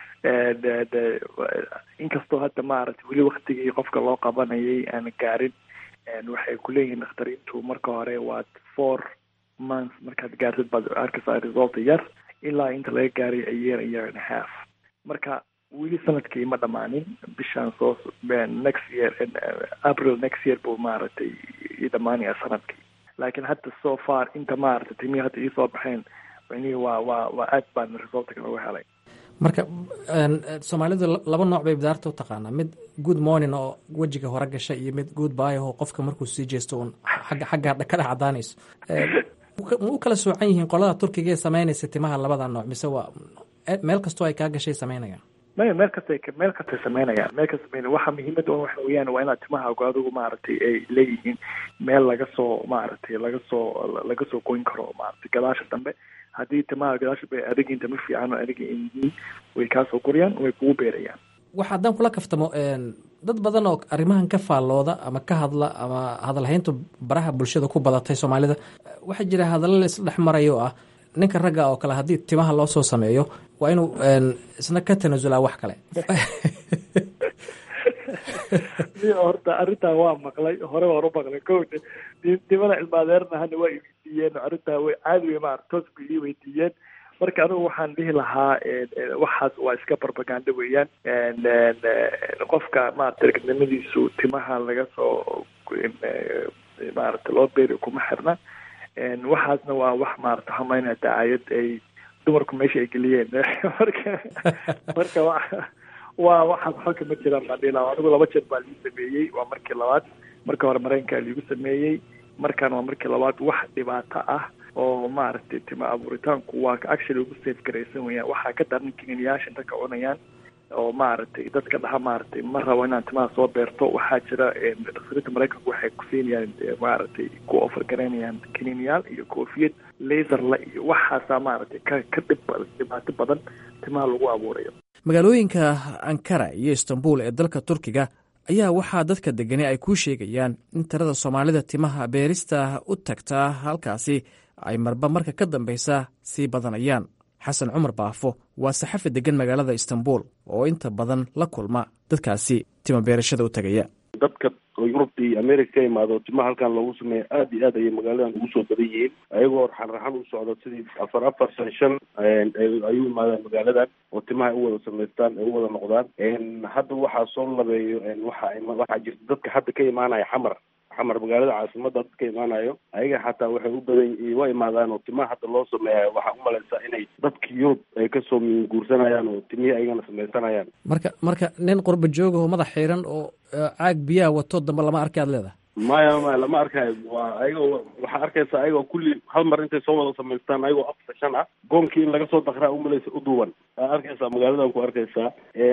inkastoo hadda maaragtay weli waktigii qofka loo qabanayay aan gaarin waxay kuleeyihiin dakhtariintu marka hore waad four months markaad gaartid baad arkaysaa result yar ilaa inta laga gaaray a year a year and a half marka weli sanadkii ma dhamaanin bishaan soo next year april next year buu maaragtay i dhamaanaya sanadkii laakiin hadda so far inta maaragtay timihii hadda iisoo baxeen micnihii waa waa waa aad baan resultka looga helay marka soomaalidu laba nooc bay bidaarta u taqaanaa mid good morning oo wejiga hore gasha iyo mid good by oo qofka markuu sii jeesto uun agga xagga ka dhex cadaanayso ma u kala soocan yihiin qolada turkiga ee sameynaysa timaha labada nooc mise waa meel kastoo ay kaa gashay sameynayaan maya meel kastay meel kastay sameynayaan meel kasta sameynaya waxa muhiimadda un waxa weeyaan waa inaad timahaagu adigu maaragtay ay leeyihiin meel laga soo maaragtay laga soo laga soo goyn karo maaragtay gadaasha dambe haddii timaha gadaasha bay adagin tama fiican oo adaga ay yihiin way kaasoo korayaan way kugu beerayaan waxa haddaan kula kaftamo dad badan oo arrimahan ka faallooda ama ka hadla ama hadalhayntu baraha bulshada ku badatay soomaalida waxaa jira hadallo la isla dhex marayo oo ah ninka ragga oo kale haddii timaha loo soo sameeyo waa inuu isna ka tanasulaa wax kale horta arrintaa waa maqlay hore waan u maqlay ko timada cilmaadeerna hana waa iweydiiyeen arrintaa way caadi wey maarata toos bay ii weydiiyeen marka anigu waxaan dhihi lahaa waxaas waa iska barbaganda weeyaan qofka maarata ragnimadiisu timaha laga soo maarata loo beeri kuma xirna waxaasna waa wax maarata hamaynaya dacaayad ay dumarku meesha ay geliyeen marka marka wa waa waxaas xalka ma jiraan baan dhihi lahaa anigu laba jeer baa liigu sameeyey waa markii labaad marka hore mareykankaa liigu sameeyey markaan waa markii labaad wax dhibaato ah oo maaragtay tima abuuritaanku waa actually ugu safe garaysan weyaan waxaa ka daran kiniiniyaasha inta ka cunayaan oo maaragtay dadka dhaha maaragtay ma rabo inaan timaha soo beerto waxaa jira dhakhtarinta maraykanku waxay ku siinayaan maaragtay ku offer garaynayaan kiniiniyaal iyo koofiyad laserla iyo waxaasaa maaragtay ka ka dhib dhibaato badan timaha lagu abuurayo magaalooyinka ankara iyo istanbul ee dalka turkiga ayaa waxaa dadka degani ay kuu sheegayaan in tirada soomaalida timaha beerista u tagtaa halkaasi ay marba marka ka dambaysa sii badanayaan xasan cumar baafo waa saxafi degan magaalada istanbul oo inta badan la kulma dadkaasi tima beerashada u tagaya dadka oo yurub iyo america ka imaado timaha halkan loogu sameeya aad iyo aad ayay magaaladan ugu soo badan yihiin ayagoo raxan raxan u socdo sidii afar afar shan shan ayuu imaadaan magaaladan oo timaha ay u wada samaystaan ay u wada noqdaan hadda waxaa soo labeeyo waxa waxaa jirta dadka hadda ka imaanaya xamar xamar magaalada caasimada dad ka imaanayo ayaga xataa waxay u badan wa imaadaan oo timaha hadda loo sameeya waxaa umalaysaa inay dadka yurub ay kasoo guursanayaan oo timihii ayagana samaysanayaan marka marka nin qurba joogaho madax xiiran oo caag biyaha wato dambe lama arkay ad leedahay maya maya lama arkayo waa ayagoo waxaa arkaysa ayagoo kulli hal mar intay soo wada samaystaan ayagoo afar shan ah goonkii in laga soo dakraa umalaysa uduwan aa arkaysaa magaaladan ku arkaysaa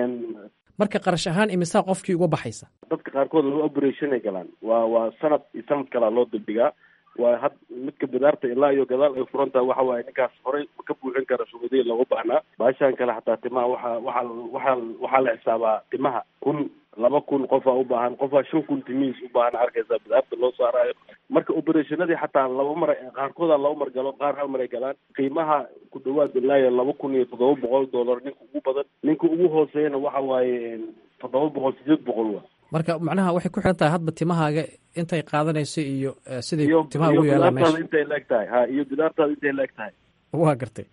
marka qarash ahaan imisaa qofkii uga baxaysa dadka qaarkood laba operation ay galaan waa waa sanad iyo sanad kalaa loo dibdhigaa waa had midka bidaarta ilaa iyo gadaal ay furan tahay waxa waaye ninkaas horey ma ka buuxin kara shuruudihi looga baahnaa baashaan kale xataa timaha waxaa waxaa waxaa waxaa la xisaabaa timaha kun laba kun qofaa u baahan qofaa shan kun timihiis u baahan arkaysaa bidaarta loo saaraayo marka operationadii xataa laba mar qaarkooda laba mar galo qaar hal mar ay galaan qiimaha ku dhawaad ilaayo laba kun iyo toddoba boqol dollar ninka ugu badan ninka ugu hooseeyana waxa waaye toddoba boqol sideed boqol wa marka macnaha waxay ku xiran tahay hadba timahaaga intay qaadanayso iyo siday iyo timaha ugu yaalaan bidaartaada meesha intay laeg tahay ha iyo bidaartaada intay laeg tahay waa gartay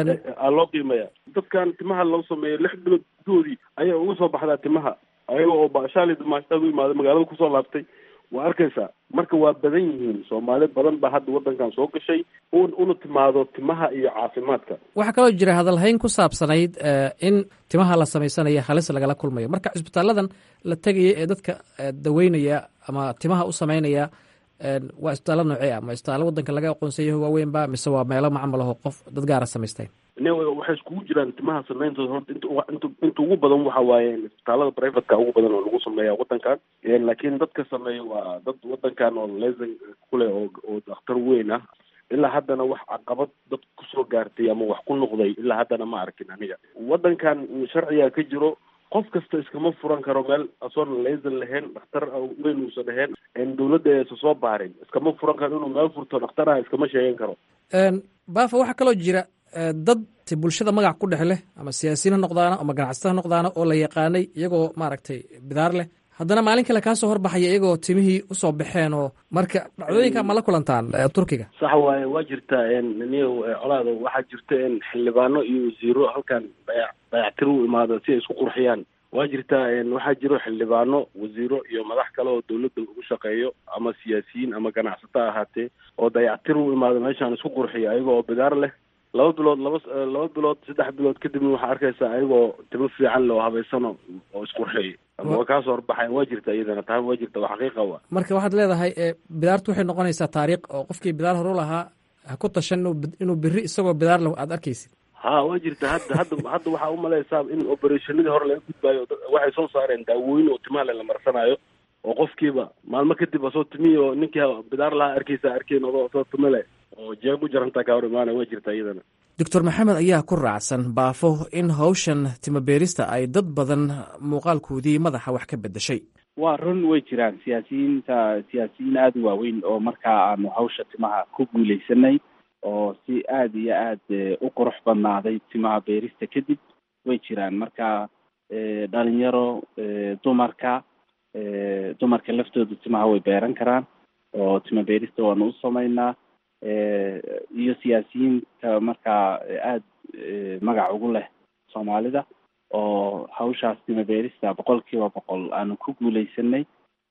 aa loo qiimaya dadkan timaha loo sameeyo lix bilood gudoodii ayaa uga soo baxdaa timaha ayaga oo baashaali dumaashaad u imaada magaalada kusoo laabtay waa arkaysaa marka waa badan yihiin soomaali badan baa hadda wadankan soo gashay un una timaado timaha iyo caafimaadka waxaa kaloo jira hadalhayn ku saabsanayd eh, in timaha la samaysanayo halis lagala kulmayo marka cisbitaaladan la tegaya ee dadka eh, daweynaya ama timaha u samaynaya eh, waa isbitaallo noocee ah ma isbitaallo wadanka laga aqoonsayaho waaweynba mise waa meelo macmal aho qof dad gaara samaysteen ne waxay iskugu jiraan timaha sameyntooda horta inta ugu- inta inta ugu badan waxa waaye isbitaalada privateka ugu badan oo lagu sameeya wadankan laakiin dadka sameeya waa dad wadankan oo lesan kuleh oo oo dakhtar weyn ah ilaa haddana wax caqabad dad kusoo gaartay ama wax ku noqday ilaa haddana ma arkin aniga wadankan sharciga ka jiro qof kasta iskama furan karo meel asoon lesan lahayn dhakhtar weyn uusan lahayn dawladda aysan soo baarin iskama furan karo inuu meel furto dhakhtaraha iskama sheegan karo baafa waxaa kaloo jira eh, dad ti bulshada magac ku dhex leh ama siyaasiyiin ha noqdaana ama ganacsata ha noqdaana oo la yaqaanay iyagoo maaragtay bidaar leh haddana maalin kale kaa soo horbaxaya iyagoo timihii usoo baxeen oo marka dhacdooyinka ma la kulantaan eh, turkiga sax waaye waa jirtaa niyo colaada waxaa jirta in xildhibaano iyo wasiiro halkan dayac dayactir u imaado si ay isku qurxiyaan waa jirtaa waxaa jiro xildhibaano wasiiro iyo madax kale oo dawladda ugu shaqeeyo ama siyaasiyiin ama ganacsato ahaatee oo dayactir u imaado meeshaan isku qurxiya ayaga oo bidaar leh laba bilood laba laba bilood saddex bilood kadibna waxaa arkaysaa ayagoo timo fiican leh oo habaysano oo isqurxiyay ama waa kaasoo horbaxayan waa jirta iyadana taa waa jirta waa xaqiiqa wa marka waxaad leedahay eh, bidaartu waxay noqonaysaa taariikh oo qofkii bidaar horu lahaa ha ku tashan inuu bid- inuu biri isagoo bidaar leh aad arkaysid ha waa jirta hadda hadda hadda waxaa umalaysaa in operationadii hore laga gudbaayo dad- waxay soo saareen daawooyin oo timaha le la marsanayo oo qofkiiba maalmo kadib asoo timihi oo ninkii bidaar lahaa arkaysa arkeyn odoo asoo timo leh oo jeeg u jarantaa kaa hor imaanaya waa jirta iyadana doctor maxamed ayaa ku raacsan baafo in hawshan timabeerista ay dad badan muuqaalkoodii madaxa wax ka beddeshay waa run way jiraan siyaasiyiinta siyaasiyiin aada u waaweyn oo markaa aanu hawsha timaha ku guuleysanay oo si aada iyo aad u qurux badnaaday timaha beerista kadib way jiraan marka dhalinyaro dumarka dumarka laftooda timaha way beeran karaan oo tima beerista waanu u sameynaa iyo siyaasiyiinta markaa aada magac ugu leh soomaalida oo hawshaas tima beerista boqol kiiba boqol aanu ku guuleysanay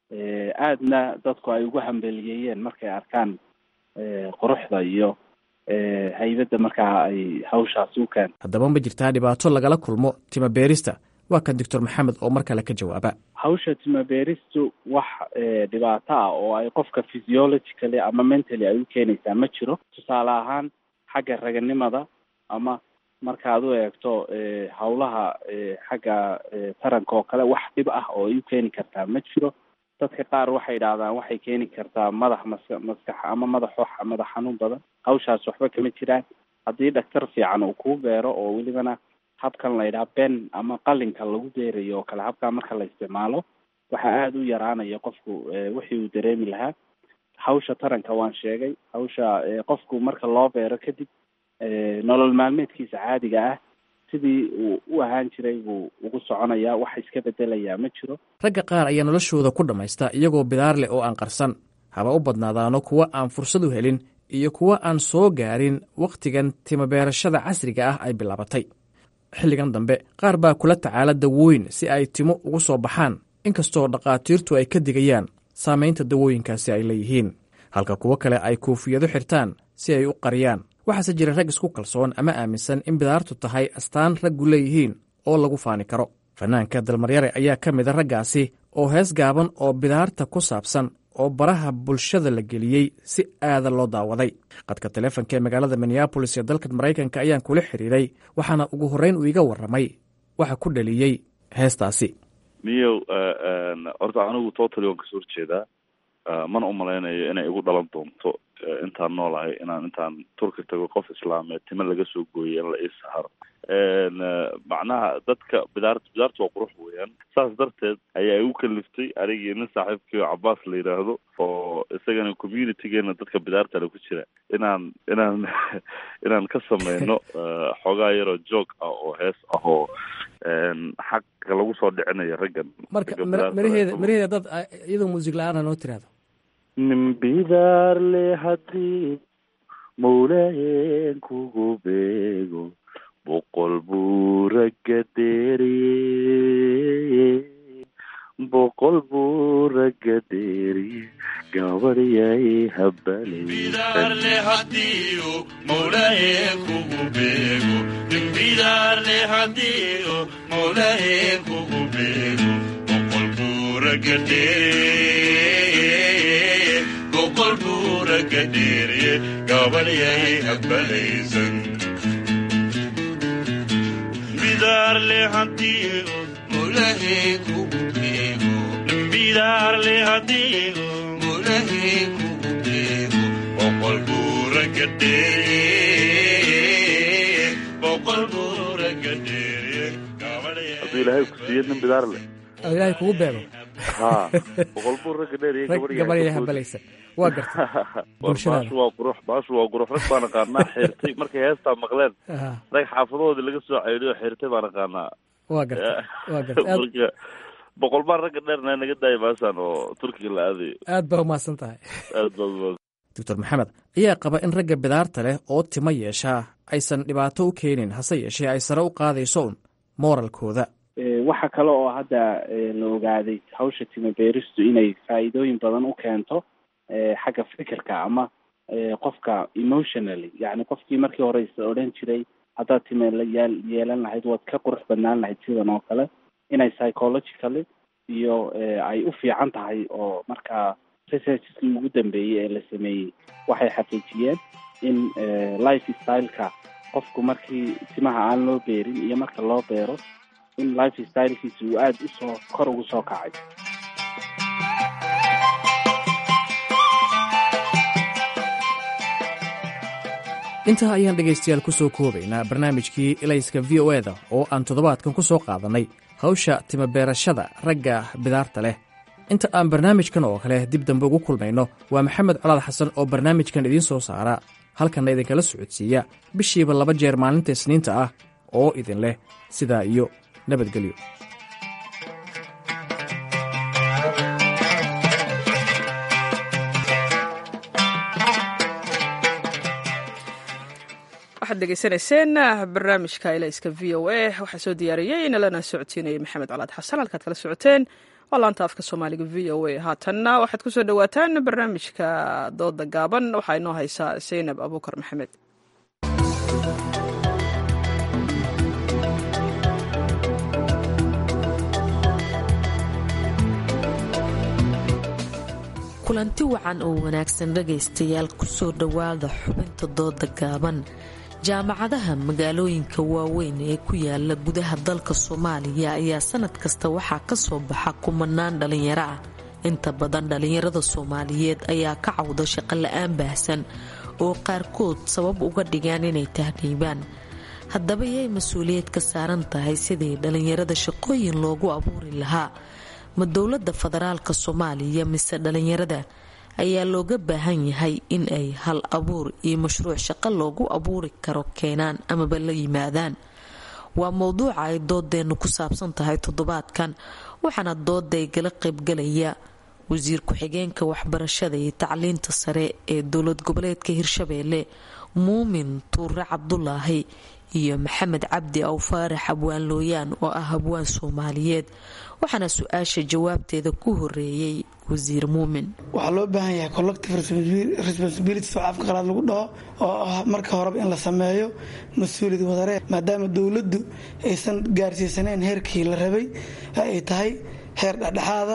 aadna dadku ay ugu hambeliyeeyeen markay arkaan quruxda iyo haybadda markaa ay hawshaasi u keento haddaba ma jirtaa dhibaato lagala kulmo tima beerista waa kan doctor maxamed oo mar kale ka jawaaba hawsha tima beeristu wax dhibaato ah oo ay qofka physiologically ama mentally ay u keenaysaa ma jiro tusaale ahaan xagga raganimada ama markaad u eegto hawlaha xagga taranka oo kale wax dhib ah oo ay u keeni kartaa ma jiro dadka qaar waxay idhaahdaan waxay keeni kartaa madax maska maskax ama madax madax xanuun badan hawshaas waxba kama jiraan haddii dhaktar fiican uu kuu beero oo welibana habkan la yidhaha ben ama qalinka lagu beerayo oo kale habkaa marka la isticmaalo waxaa aada u yaraanaya qofku wixii uu dareemi lahaa hawsha taranka waan sheegay hawsha qofku marka loo beero kadib nolol maalmeedkiisa caadiga ah sidii uu u ahaan jiray buu ugu soconayaa wax iska bedelayaa ma jiro ragga qaar ayaa noloshooda ku dhammaysta iyagoo bidaar leh oo aan qarsan haba u badnaadaano kuwa aan fursad u helin iyo kuwa aan soo gaarin wakhtigan timabeerashada casriga ah ay bilaabatay xilligan dambe qaar baa kula tacaala dawooyin si ay timo ugu soo baxaan inkastoo dhakhaatiirtu ay ka digayaan saamaynta dawooyinkaasi ay leeyihiin halka kuwo kale ay koofiyado xirtaan si ay u qariyaan waxaase jira rag isku kalsoon ama aaminsan in bidaartu tahay astaan raggu leeyihiin oo lagu faani karo fanaanka dalmaryare ayaa ka mida raggaasi oo hees gaaban oo bidaarta ku saabsan oo baraha bulshada la geliyey si aada loo daawaday qadka taleefonka ee magaalada minneabolis ee dalka maraykanka ayaan kula xiriiray waxaana ugu horreyn uu iga warramay waxa ku dhaliyey heestaasi miyow horta anigu totally waan kasoo horjeedaa mana umalaynayo inay igu dhalan doonto intaan noolahay inaan intaan turki tago qof islaameed tima laga soo gooyay in la ii saharo macnaha dadka bidaart bidaarta waa qurux weeyaan saas darteed ayaa igu kaliftay anigii nin saaxiibkii cabaas la yidhaahdo oo isagana communitygeena dadka bidaartale ku jira inaan inaan inaan ka sameyno xoogaa yaroo joog ah oo hees ah oo xaqa lagu soo dhicinayo raggan marka maraheeda maraheeda dad iyadoo muusig la-aana noo tiraahdo nin bidaar le haddii mawlayen kugu beego boqol buu ragga deeriye boqol buu ragga deeriye gabadhyay habbalaysan hadduu ilaahay ku siiyo nin bidaar leh oo ilaahay kugu beego ha boqol buu ragga dheeriye gabadhya habalaysan waa garta baashu waa qurux baashu waa qurux rag baan aqaanaa xirtay markay heestaa maqleen rag xaafadahoodii laga soo ceydiyo xirtay baan aqaanaa waa garta waa garta marka boqol baan ragga dheerna naga daaya baashaan oo turkiga la aadayo aad baa umahadsan tahay aad baa doctor maxamed ayaa qaba in ragga bidaarta leh oo timo yeeshaa aysan dhibaato u keenin hase yeeshee ay sare u qaadayso un mooralkooda waxa kale oo hadda la ogaaday hawsha tima beeristu inay faa'iidooyin badan u keento xagga fikirka ama qofka emotionally yani qofkii markii hore is odhan jiray haddaad time layaa yeelan lahayd waad ka qurux badnaan lahayd sidan oo kale inay psychologically iyo ay u fiican tahay oo markaa researcheskii ugu dambeeyey ee la sameeyey waxay xaqiijiyeen in life styleka qofku markii timaha aan loo beerin iyo marka loo beero in life stylekiisa uu aada usoo kor ugu soo kacay intaa ayaan dhegaystayaal ku soo koobaynaa barnaamijkii ilayska v o eda oo aan toddobaadkan ku soo qaadannay hawsha timabeerashada ragga bidaarta leh inta aan barnaamijkan oo kale dib dambe ugu kulmayno waa maxamed colaad xasan oo barnaamijkan idiin soo saara halkanna idinkala socodsiiya bishiiba laba jeer maalinta isniinta ah oo idin leh sidaa iyo nabadgelyo waxaad degeysanayseen barnaamijka ilayska v o a waxaa soo diyaariyey nalana socodsiinayay maxamed colaad xasan halkaad kala socoteen waa laanta afka soomaaliga v o a haatanna waxaad ku soo dhowaataan barnaamijka dooda gaaban waxaa inoo haysaa zaynab abuukar maxamed kulanti wacan oo wanaagsan dhagaystayaal kusoo dhowaada xubinta dooda gaaban jaamacadaha magaalooyinka waaweyn ee ku yaala gudaha dalka soomaaliya ayaa sanad kasta waxaa ka soo baxa kumanaan dhallinyaro ah inta badan dhallinyarada soomaaliyeed ayaa ka cawda shaqo la-aan baahsan oo qaarkood sabab uga dhigaan inay tahriibaan haddaba yay mas-uuliyad ka saaran tahay sidii dhallinyarada shaqooyin loogu abuuri lahaa ma dowladda federaalka soomaaliya mise dhallinyarada ayaa looga baahan yahay in ay hal abuur iyo mashruuc shaqo loogu abuuri karo keenaan amaba la yimaadaan waa mowduuca ay doodeennu ku saabsan tahay toddobaadkan waxaana dooday gala qaybgalaya wasiir ku-xigeenka waxbarashada iyo tacliinta sare ee dowlad goboleedka hirshabeelle muumin tuure cabdulaahi iyo maxamed cabdi awfaarax abwaan looyaan oo ah abwaan soomaaliyeed waxaana su-aasha jawaabteeda ku horeeyey wasiir muumin waxaa loo baahan yahay collective responsibilities oo afka qalaad lagu dhaho oo ah marka horeba in la sameeyo mas-uuliyad wadaree maadaama dowladdu aysan gaarsiisanayn heerkii la rabay ay tahay heer dhexdhexaada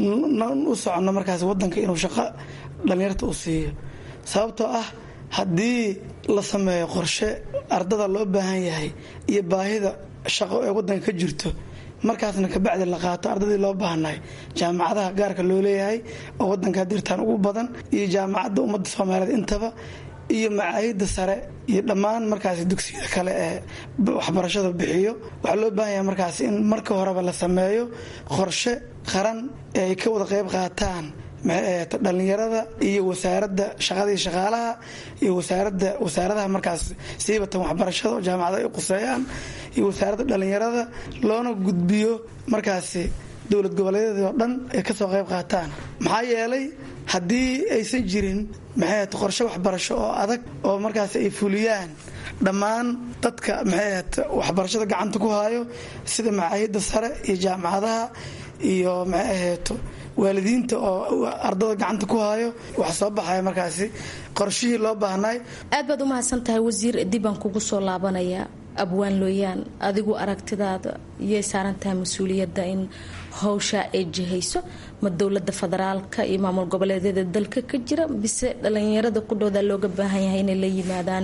u soconno markaas wadanka inuu shaqo dhallinyarta u siiyo sababtoo ah haddii la sameeyo qorshe ardada loo baahan yahay iyo baahida shaqo ee wadanka ka jirto markaasna kabacdi la qaato ardadii loo baahnay jaamacadaha gaarka loo leeyahay oo wadanka dirtaan ugu badan iyo jaamacadda ummadda soomaaliyeed intaba iyo macaahida sare iyo dhammaan markaas dugsiyada kale ee waxbarashada bixiyo waxaa loo baahan yahay markaas in marka horeba la sameeyo qorshe qaran ee ay ka wada qayb qaataan dhalinyarada iyo wasaaradda shaqadii shaqaalaha iyo wasaarada wasaaradaha markaas siibatan waxbarashada oo jaamacada ay quseeyaan iyo wasaaradda dhalinyarada loona gudbiyo markaasi dowlad goboleedyadii oo dhan ay kasoo qayb qaataan maxaa yeelay haddii aysan jirin maxay qorshe waxbarasho oo adag oo markaas ay fuliyaan dhammaan dadka maxay waxbarashada gacanta ku hayo sida macaahida sare iyo jaamacadaha iyo maxay ahayto waalidiinta oo ardada gacanta ku hayo wax soo baxaya markaasi qorshihii loo baahnay aad baad u mahadsan tahay wasiir dibaan kugu soo laabanaya abwaan looyaan adigu aragtidaada yay saaran tahay mas-uuliyadda in howshaa ay jihayso ma dowlada federaalka iyo maamul goboleedyada dalka ka jira bise dhalinyarada qudhooda looga baahan yahay inay la yimaadaan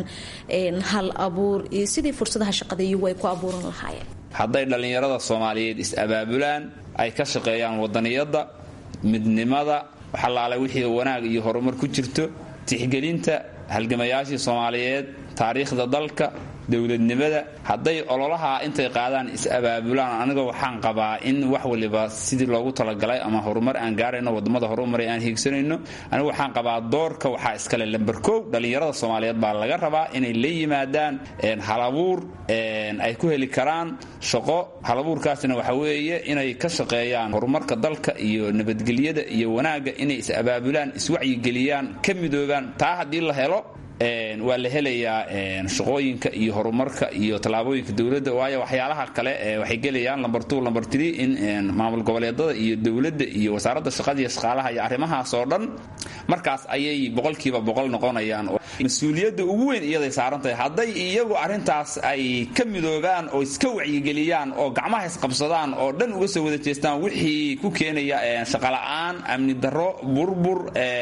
hal abuur iyo sidii fursadaha shaqada iyagu ay ku abuuran lahaayeen hadday dhallinyarada soomaaliyeed is-abaabulaan ay ka shaqeeyaan wadaniyadda midnimada waxalaala wixii wanaag iyo horumar ku jirto tixgelinta halgamayaashii soomaaliyeed taariikhda dalka dowladnimada hadday ololaha intay qaadaan is-abaabulaan aniga waxaan qabaa in wax waliba sidii loogu talagalay ama horumar aan gaarayno wadamada horumaray aan hiigsanayno aniga waxaan qabaa doorka waxaa iskale lamber kow dhallinyarada soomaaliyeed baa laga rabaa inay la yimaadaan halabuur ay ku heli karaan shaqo halabuurkaasna waxa weeye inay ka shaqeeyaan horumarka dalka iyo nabadgelyada iyo wanaagga inay is-abaabulaan iswacyigeliyaan ka midoobaan taa haddii la helo waa la helayaa shaqooyinka iyo horumarka iyo tallaabooyinka dowladda waayo waxyaalaha kale waxay gelayaan lamber two lamber three in maamul goboleedada iyo dowladda iyo wasaaradda shaqada iyo shaqaalaha iyo arrimahaas oo dhan markaas ayay boqolkiiba boqol noqonayaan mas-uuliyadda ugu weyn iyaday saaran tahay hadday iyagu arrintaas ay ka midoobaan oo iska wacyigeliyaan oo gacmaha isqabsadaan oo dhan uga soo wada jeestaan wixii ku keenaya shaqola'aan amni darro burbur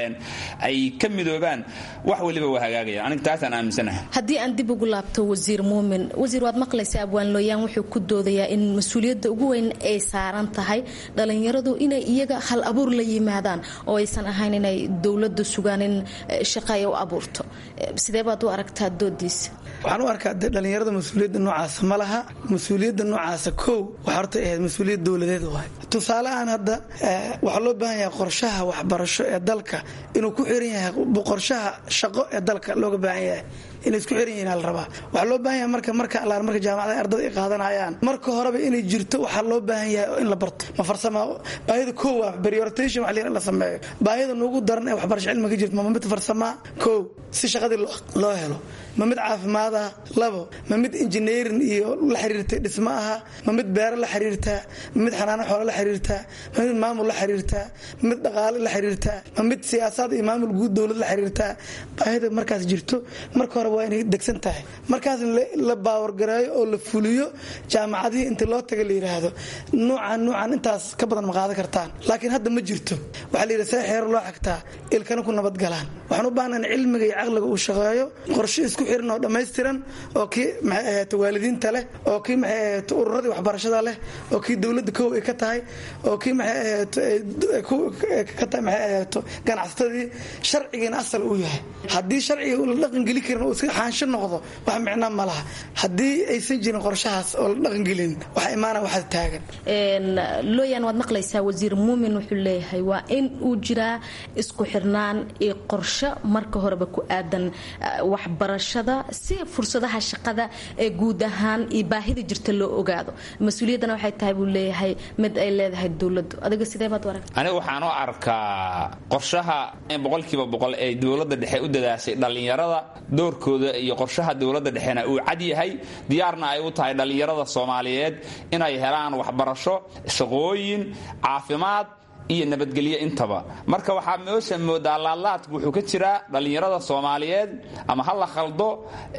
ay ka midoobaan wax waliba waa hagaagaya aniga taasaan aaminsanahay haddii aan dib ugu laabto wasiir muumin wasiir waad maqlaysa abwaan looyaan wuxuu ku doodayaa in mas-uuliyadda ugu weyn ay saaran tahay dhalinyaradu inay iyaga hal abuur la yimaadaan oo aysan ahayn inay dowladda sugaan in shaqa ay u abuurto sidee baad u aragtaa doodiisa waxaan u arkaa de dhallinyarada mas-uuliyadda noocaasa ma laha mas-uuliyadda noocaasa kow waxaa horta ahayd mas-uuliyad dowladeed waay tusaale ahaan hadda waxaa loo baahan yahay qorshaha waxbarasho ee dalka inuu ku xiran yahay qorshaha shaqo ee dalka looga baahan yahay inay isku xiran yihiin la rabaa waxaa loo baahan yahay marka marka allaan marka jaamacadaha ardada ay qaadanayaan marka horeba inay jirto waxaa loo baahan yahay in la barto ma farsama baahida kow waa prioritation wax la sameeyo baahida nuugu daran ee waxbarasho cilmiga ka jirto ma mid farsamaa kow si shaqadii loo helo ma mid caafimaad ah labo ma mid engineering iyo la xiriirtay dhismo aha ma mid beero la xiriirtaa ma mid xanaano xoolo la xiriirtaa ma mid maamul la xiriirtaa ma mid dhaqaale la xiriirtaa ma mid siyaasad iyo maamul guud dowlad la xiriirtaa baahida markaas jirto marka hore waa inay degsan tahay markaas la baawargareeyo oo la fuliyo jaamacadihii inta loo taga la yidhaahdo nuucan nuucan intaas ka badan ma qaadan kartaan laakiin hadda ma jirto waxaa la yidhi see xeero loo xagtaa ilkana ku nabadgalaan waxaan u baahnayn cilmiga iyo caqliga uu shaqeeyo qorshe isku xiran oo dhammaystiran oo kii maxay ahaato waalidiinta leh oo kii maxay ahaato ururadii waxbarashada leh oo kii dowladda kow ay ka tahay oo kii maxay ahaato ka tahay maxay ahaato ganacsatadii sharcigiina asal uu yahay haddii sharciga la dhaqangeli karin oo iska xaansho noqdo wax micna ma laha haddii aysan jirin qorshahaas oo la dhaqangelin waxa imaana waxaad taagan looyan waad maqlaysaa wasiir muumin wuxuu leeyahay waa in uu jiraa isku xirnaan iyo qorsho marka horeba ku aadan waxbarashada si fursadaha shaqada ee guud ahaan iyo baahida jirta loo ogaado mas-uuliyaddana waxay tahay buu leeyahay mid ay leedahay dowladdu adiga sidee baad u aragta aniga waxaan u arkaa qorshaha boqolkiiba boqol ee dowladda dhexe u dadaashay dhallinyarada doorkooda iyo qorshaha dowladda dhexena uu cad yahay diyaarna ay u tahay dhallinyarada soomaaliyeed inay helaan waxbarasho shaqooyin caafimaad iyo nabadgelyo intaba marka waxaa meesha moodaa laadlaadku wuxuu ka jiraa dhallinyarada soomaaliyeed ama ha la khaldo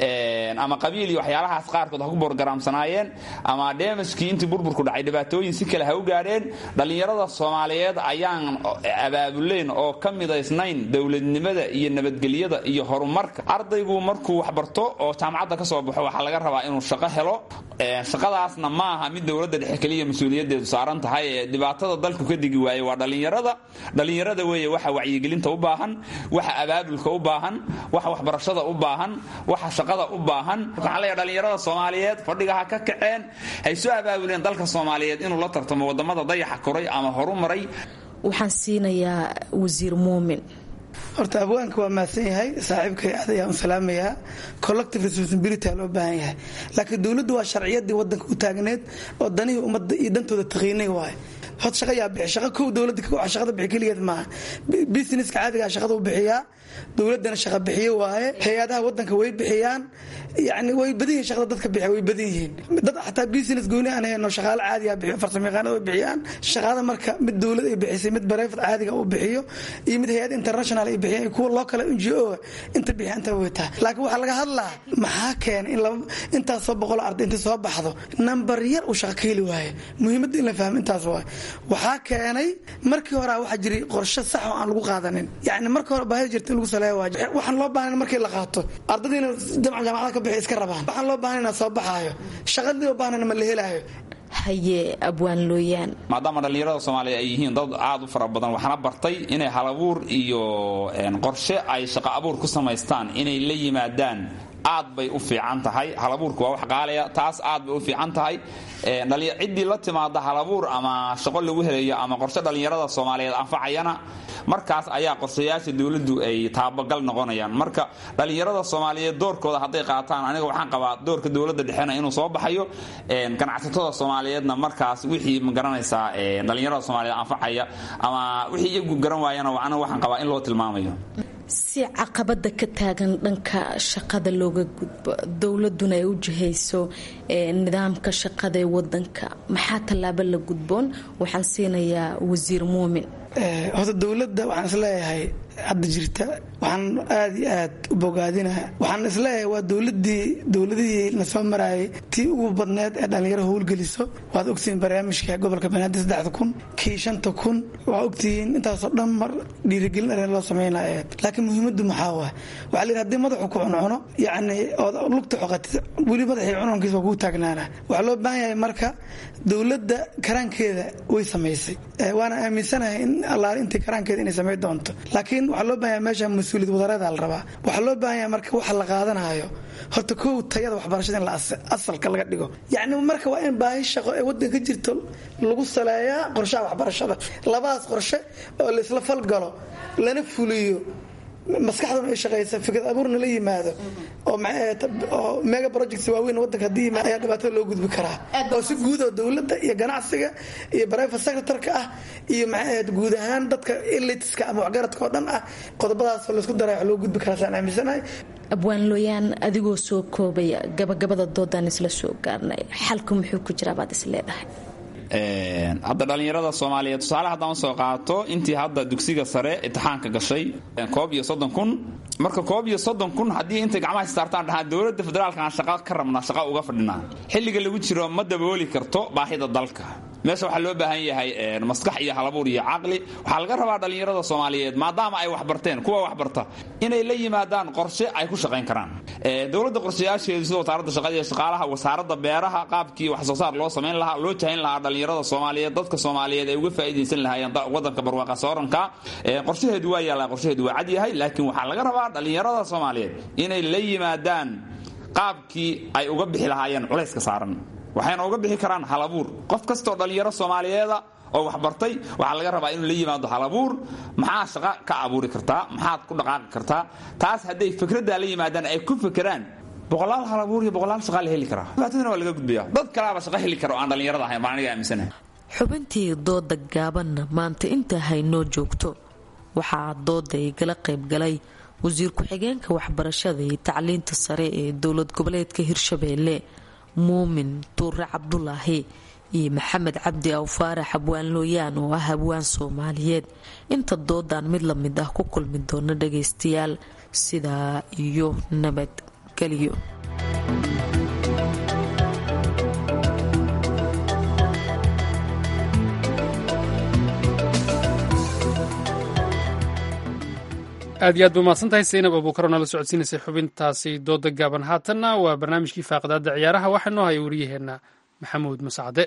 ama qabiil iyo waxyaalahaas qaarkood ha ku borgaraamsanaayeen ama dheemajkii intii burburku dhacay dhibaatooyin si kale ha u gaadheen dhallinyarada soomaaliyeed ayaan abaabuleyn oo ka midaysnayn dowladnimada iyo nabadgelyada iyo horumarka ardaygu markuu waxbarto oo jaamacadda ka soo baxo waxaa laga rabaa inuu shaqo helo shaqadaasna ma aha mid dowladda dhexe keliya mas-uuliyadeedu saaran tahay ee dhibaatada dalku ka digi waaye waa dhallinyarada dhallinyarada weeye waxa wacyigelinta u baahan waxa abaabulka u baahan waxa waxbarashada u baahan waxa shaqada u baahan waxaan leeyahay dhallinyarada soomaaliyeed fadhiga ha ka kaceen hay soo abaabuleen dalka soomaaliyeed inuu la tartamo wadamada dayaxa koray ama horu maray waxaan siinayaa wasiir muumin horta abwaanka waa mahadsan yahay saaxiibkay aad ayaan u salaamayaa collective responsibility loo baahan yahay laakiin dowladdu waa sharciyadii wadanka u taagneed oo danihii ummadda iyo dantooda taqiinay waaye hod shaqa yaa bixi shaqa kow dowladda waa shaqada bixi keligeed maaha businesska caadigaa shaqada u bixiyaa dowladdana shaqa bixiye waaye hay-adaha wadanka way bixiyaan yani way badan yihiin shaqada dadka bixiya way badan yihiin dad xataa business gooni aan hayno shaqaale caadiga bixiyo farsamayaqaanada way bixiyaan shaqada marka mid dowlad ay bixisay mid bareefad caadiga uu bixiyo iyo mid hay-ad international ay bixiyaan kuwa loo kale n g o inta bixiya inta way tahay laakiin waxaa laga hadlaa maxaa keenay in laba intaasoo boqol arday inta soo baxdo nambar yar uu shaqa ka heli waaye muhiimadda in la fahmo intaas waaye waxaa keenay markii hore waxaa jiray qorshe sax oo aan lagu qaadanin yani marka hore baahida jirta in lagu saleeyo waa waxaan loo baahan markii la qaato ardadiina jamca jaamacada ka bixi iska rabaan waxaan loo baahan inaa soo baxaayo shaqadii loo baahan ma la helaayo haye abwaan looyaan maadaama dhallinyarada soomaaliya ay yihiin dad aad u fara badan waxaana bartay inay halabuur iyo qorshe ay shaqo abuur ku samaystaan inay la yimaadaan aad bay u fiican tahay halabuurku waa wax qaalaya taas aad bay u fiican tahay ciddii la timaada halabuur ama shaqo lagu helayo ama qorshe dhallinyarada soomaaliyeed anfacayana markaas ayaa qorshayaasha dowladdu ay taabagal noqonayaan marka dhallinyarada soomaaliyeed doorkooda hadday qaataan aniga waxaan qabaa doorka dowladda dhexena inuu soo baxayo ganacsatada soomaaliyeedna markaas wixii magaranaysaa dhallinyarada soomaaliyeed anfacaya ama wixii iyagu garan waayana aniga waxaan qabaa in loo tilmaamayo si caqabada ka taagan dhanka shaqada looga gudbo dowladuna ay u jihayso nidaamka shaqada ee wadanka maxaa tallaabo la gudboon waxaan siinayaa wasiir muumin horta dowladda waxaan isleeyahay hadda jirta waxaan aad iyo aad u bogaadina waxaan isleeyahay waa dowladii dowladihii na soo maraayay tii ugu badneed ee dhallinyaro howlgeliso waad ogtihiin barnaamijka gobolka banaadir saddexda kun kii shanta kun waa ogtihiin intaasoo dhan mar dhiirigelin arrin loo sameynaya laakiin muhiimaddu maxaa waa waxaa la yidhi hadii madaxu ku cuncuno yacni ood lugta xoqatid weli madaxii cununkiisa waa kugu taagnaana waxaa loo baahan yahay marka dowladda karaankeeda way samaysay waana aaminsanahay in allaale intii karaankeeda inay samayn doonto laakiin waxaa loo baahanya meesha mas-uuliyad wadareeda la rabaa waxaa loo baahanya marka waxa la qaadanayo horta kow tayada waxbarashada in asalka laga dhigo yacni marka waa in baahi shaqo ee waddanka jirto lagu saleeyaa qorshaha waxbarashada labadaas qorshe oo laisla falgalo lana fuliyo maskaxduna ay shaqaysa fikrad abuurna la yimaado oo mega projects waaweyn wadanka haddii ayaa dhibaatada loo gudbi karaa oo si guud oo dowladda iyo ganacsiga iyo private secretarka ah iyo maxay guud ahaan dadka elitiska ama waxgaradka oo dhan ah qodobadaasoo laysku daray wax loo gudbi karaa saan aaminsanahay abwaan looyaan adigoo soo koobaya gabagabada doodaan isla soo gaarnay xalku muxuu ku jiraa baad is leedahay hadda dhallinyarada soomaaliyeed tusaale haddaan usoo qaato intii hadda dugsiga sare imtixaanka gashay koob iyo soddon kun marka koob iyo soddon kun haddii intay gacmaha saartaan dhahaan dowladda federaalkaan shaqa ka rabnaa shaqa uga fadhinaa xilliga lagu jiro ma dabooli karto baahida dalka meesha waxaa loo baahan yahay maskax iyo halabuur iyo caqli waxaa laga rabaa dhallinyarada soomaaliyeed maadaama ay waxbarteen kuwa waxbarta inay la yimaadaan qorshe ay ku shaqayn karaan dowladda qorshayaasheedu sida wasaaradda shaqada iyo shaqaalaha wasaaradda beeraha qaabkii wax soo saar loo samayn lahaa loo jahayn lahaa dhallinyarada soomaaliyeed dadka soomaaliyeed ay uga faa'iidaysan lahaayeen wadanka barwaaqa sooranka qorshaheedu waa yaallaa qorshaheedu waa cad yahay laakiin waxaa laga rabaa dhallinyarada soomaaliyeed inay la yimaadaan qaabkii ay uga bixi lahaayeen culayska saaran waxayna uga bixi karaan halabuur qof kastoo dhallinyaro soomaaliyeeda oo waxbartay waxaa laga rabaa inuu la yimaado halabuur maxaa shaqa ka abuuri kartaa maxaad ku dhaqaaqi kartaa taas hadday fikraddaa la yimaadaan ay ku fekeraan boqolaal halabuur iyo boqolaal shaqaa la heli karaa dhibaatadana waa laga gudbaya dad kalaaba shaqo heli kara oo aan dhallinyarada ahayn baan aniga aaminsanahay xubintii dooda gaabanna maanta inta haynoo joogto waxaa dooda igala qaybgalay wasiir ku-xigeenka waxbarashada iyo tacliinta sare ee dowlad goboleedka hirshabeelle muumin tuure cabdulaahi iyo maxamed cabdi awfaarax abwaan looyaan oo ah abwaan soomaaliyeed inta doodan mid la mid ah ku kulmi doona dhagaystayaal sidaa iyo nabadgelyo aad iyo aad ba umahadsan tahay saynab abuukaro nala socodsiinaysay xubintaasi dooda gaaban haatanna waa barnaamijkii faaqadaada ciyaaraha waxaa noo haya wariyaheenna maxamuud masacde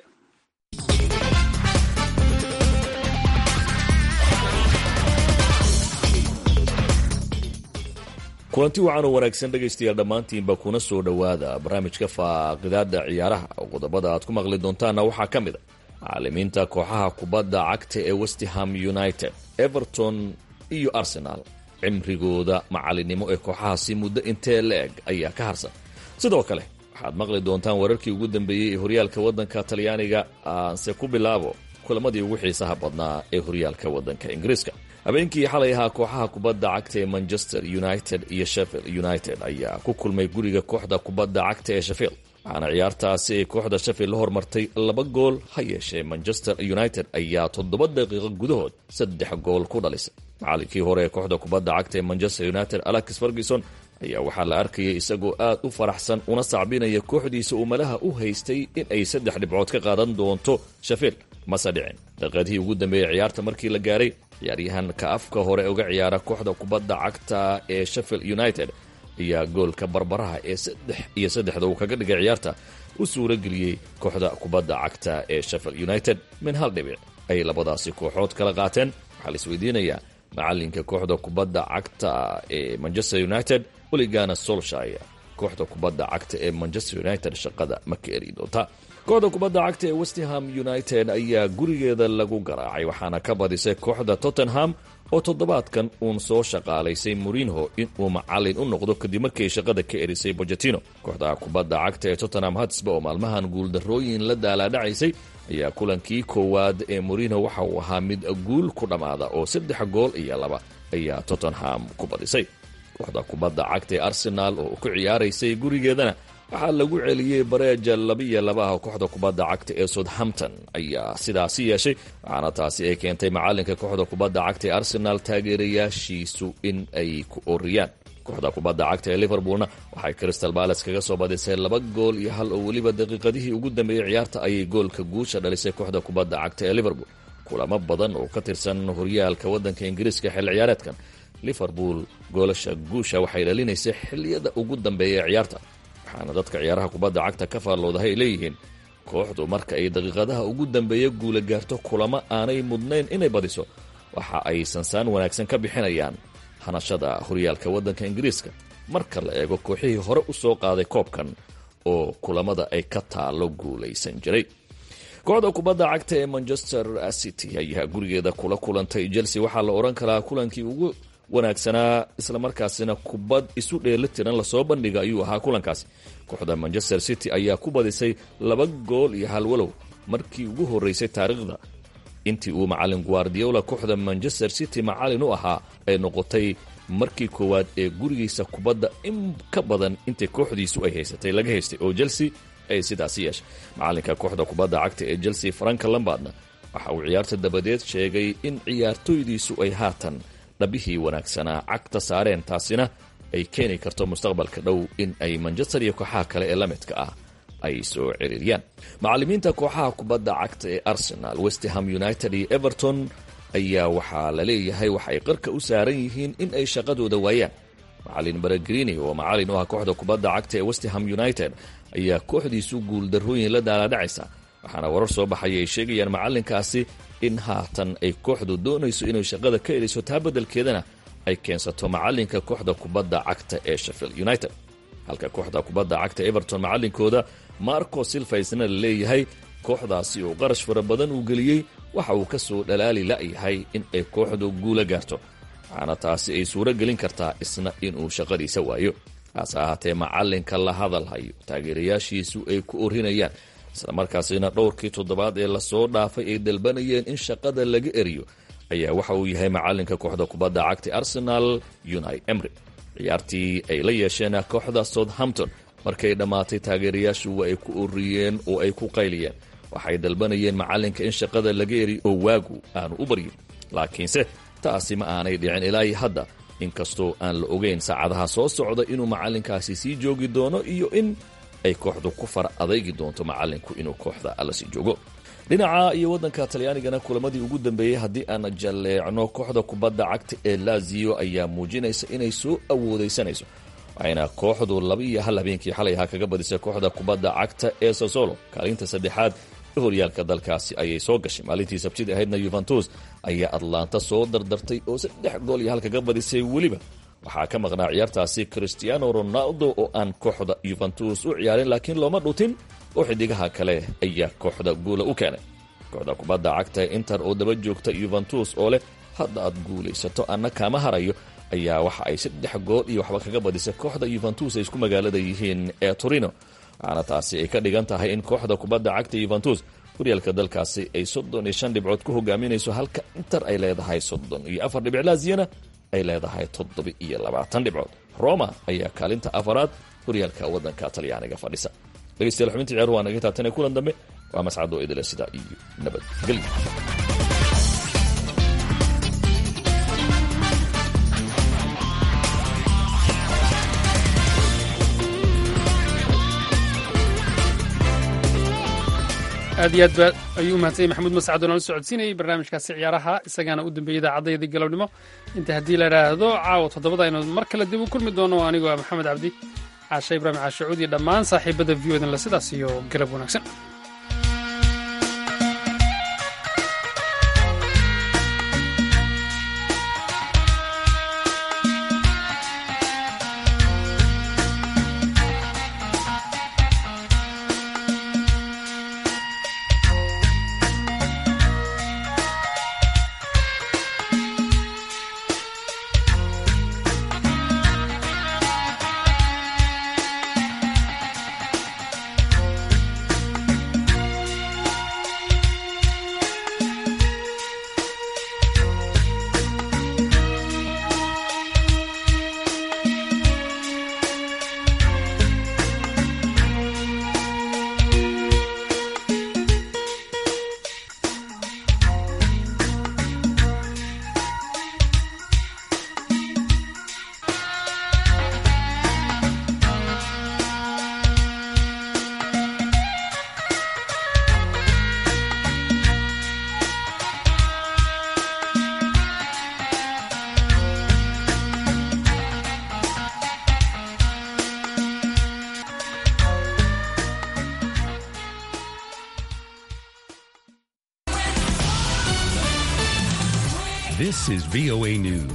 kulanti wacan oo wanaagsan dhegaystayaal dhammaantiinba kuna soo dhowaada barnaamijka faaqidaada ciyaaraha qodobada aad ku maqli doontaanna waxaa ka mid a macaalimiinta kooxaha kubadda cagta ee westham united everton iyo arsenal cimrigooda macalinimo ee kooxahaasi muddo intee la-eg ayaa ka harsan sidoo kale waxaad maqli doontaan wararkii ugu dambeeyey ee horyaalka waddanka talyaaniga aanse ku bilaabo kulamadii ugu xiisaha badnaa ee horyaalka waddanka ingiriiska habeenkii xalay ahaa kooxaha kubadda cagta ee manchester united iyo sheffield united ayaa ku kulmay guriga kooxda kubadda cagta ee sheffield waxaana ciyaartaasi ay kooxda sheffield la hormartay laba gool ha yeeshee manchester united ayaa toddoba daqiiqo gudahood saddex gool ku dhalisay macalinkii hore ee kooxda kubadda cagta ee manchester united alex ferguson ayaa waxaa la arkayay isagoo aad u faraxsan una sacbinaya kooxdiisa uu malaha u haystay in ay saddex dhibcood ka qaadan doonto sheffield mase dhicin daqiiqadihii ugu dambeeyey ciyaarta markii la gaaray ciyaaryahanka afka hore uga ciyaara kooxda kubadda cagta ee sheffield united ayaa goolka barbaraha ee saddex iyo saddexda uu kaga dhigay ciyaarta u suura geliyey kooxda kubadda cagta ee sheffield united min hal dhibic ay labadaasi kooxood kala qaateen waxaa la isweydiinayaa macalinka kooxda kubadda cagta ee manchester united weligana solshire kooxda kubadda cagta ee manchester united shaqada ma ka eri doonta kooxda kubadda cagta ee westham united ayaa gurigeeda lagu garaacay waxaana ka badisay kooxda tottenham oo toddobaadkan uun soo shaqaalaysay morinho inuu macalin u noqdo kadib markii shaqada ka erisay bojatino kooxda kubadda cagta ee tottenham hatsba oo maalmahan guuldarrooyin la daalaadhacaysay ayaa kulankii koowaad ee morinho waxa uu ahaa mid guul ku dhammaada oo saddex gool iyo laba ayaa tottenham ku badisay kooxda kubadda cagta ee arsenaal oo ku ciyaaraysay gurigeedana waxaa lagu celiyey bareeja labiyo labaha kooxda kubadda cagta ee southampton ayaa sidaasi yeeshay waxaana taasi ay keentay macalinka kooxda kubadda cagta ee arsenaal taageerayaashiisu in ay ku oriyaan kooxda kubadda cagta ee liverpoolna waxay crystal bales kaga soo badisay laba gool iyo hal oo weliba daqiiqadihii ugu dambeeyey ciyaarta ayay goolka guusha dhalisay kooxda kubadda cagta ee liverpool kulamo badan oo ka tirsan horyaalka waddanka ingiriiska xilli ciyaareedkan liverpool goolasha guusha waxay dhalinaysay xilliyada ugu dambeeya ee ciyaarta waxaana dadka ciyaaraha kubadda cagta ka faalloodaha ay leeyihiin kooxdu marka ay daqiiqadaha ugu dambeeya guula gaarto kulamo aanay mudnayn inay badiso waxa ay sansaan wanaagsan ka bixinayaan hanashada horyaalka waddanka ingiriiska marka la eego kooxihii hore u soo qaaday koobkan oo kulamada ay ka taalo guulaysan jiray kooxda kubadda cagta ee manchester city ayaa gurigeeda kula kulantay chelsea waxaa la odhan karaa kulankii ugu wanaagsanaa islamarkaasina kubad isu dheelitiran lasoo bandhiga ayuu ahaa kulankaasi kooxda manchester city ayaa ku badisay laba gool iyo hal walow markii ugu horeysay taariikhda intii uu macalin guardiola kooxda manchester city macalin u ahaa ay noqotay markii koowaad ee gurigiisa kubadda in ka badan intay kooxdiisu ay haysatay laga haystay oo chelsea ay sidaasi yeeshay macalinka kooxda kubadda cagta ee chelsea franka lambardna waxa uu ciyaarta dabadeed sheegay in ciyaartoydiisu ay haatan dhabihii wanaagsanaa cagta saareen taasina ay keeni karto mustaqbalka dhow in ay manchester iyo kooxaha kale ee la midka ah ay soo ciriiriyaan macalimiinta kooxaha kubadda cagta ee arsenal westham united iyo everton ayaa waxaa la leeyahay waxa ay qarka u saaran yihiin in ay shaqadooda waayaan macalin baregrini oo macalin u ah kooxda kubadda cagta ee westham united ayaa kooxdiisu guuldarrooyin la daaladhacaysa waxaana warar soo baxaya ay sheegayaan macalinkaasi in haatan ay kooxdu doonayso inay shaqada ka eliso taa beddelkeedana ay keensato macalinka kooxda kubadda cagta ee sheffield united halka kooxda kubadda cagta everton macalinkooda marco silva isna la leeyahay kooxdaasi oo qarash fara badan uu geliyey waxa uu ka soo dhalaali la'yahay in ay kooxdu guula gaarto waxaana taasi ay suuro gelin kartaa isna inuu shaqadiisa waayo hase ahaatee macalinka la hadalhayo taageerayaashiisu ay ku orinayaan islamarkaasina dhowrkii toddobaad ee lasoo dhaafay ay dalbanayeen in shaqada laga eriyo ayaa waxa uu yahay macalinka kooxda kubadda cagta arsenal unai emry ciyaartii ay la yeesheen kooxda southampton markay dhammaatay taageerayaashu waa ay ku oriyeen oo ay ku qayliyeen waxay dalbanayeen macalinka in shaqada laga eriyo oo waagu aanu u baryin laakiinse taasi ma aanay dhicin ilaa hadda inkastoo aan la ogeyn saacadaha soo socda inuu macalinkaasi sii joogi doono iyo in ay kooxdu ku far adaygi doonto macalinku inuu kooxda alla sii joogo dhinaca iyo waddanka talyaanigana kulamadii ugu dambeeyey haddii aan jalleecno kooxda kubadda cagta ee lazio ayaa muujinaysa inay soo awoodaysanayso waxayna kooxdu laba iyo hal habeenkii xalay ahaa kaga badisay kooxda kubadda cagta ee sosolo kaalinta saddexaad ee horyaalka dalkaasi ayay soo gashay maalintii sabtida ahaydna yuventus ayaa atlanta soo dardartay oo saddex gool iyo hal kaga badisay weliba waxaa ka maqnaa ciyaartaasi cristiano ronaldo oo aan kooxda yuventus u ciyaarin laakiin looma dhutin oo xidigaha kale ayaa kooxda guula u keenay kooxda kubadda cagta inter oo daba joogta yuventus oo leh hadda aad guulaysato anna kaama harayo ayaa waxa ay saddex gool iyo waxba kaga badisay kooxda yuventus ay isku magaalada yihiin ee torino waxaana taasi ay ka dhigan tahay in kooxda kubadda cagta yuventus horyaalka dalkaasi ay soddon iyo shan dhibcood ku hogaaminayso halka inter ay leedahay soddon iyo afar dhibic laaziyana ay leedahay toddoba iyo labaatan dhibcood roma ayaa kaalinta afaraad horyaalka waddanka talyaaniga fadhisa dhegeystayaal xubintii ciyaaruhu waa naga taabtanee kulan dambe waa mascado idile sidaa iyo nabadgelyo aad iyo aad ba ayuu umahadsanyay maxamuud mascad oo nala socodsiinayay barnaamijkaasi ciyaaraha isagaana u dambeeyey idaacaddaydii galabnimo inta haddii la idhaahdo caawa toddobada aynu mar kale dib u kulmi doono anigoo ah maxamed cabdi caashe ibraahim caashacuud iyo dhammaan saaxiibada v odan la sidaas iyo galab wanaagsan This is VOA News.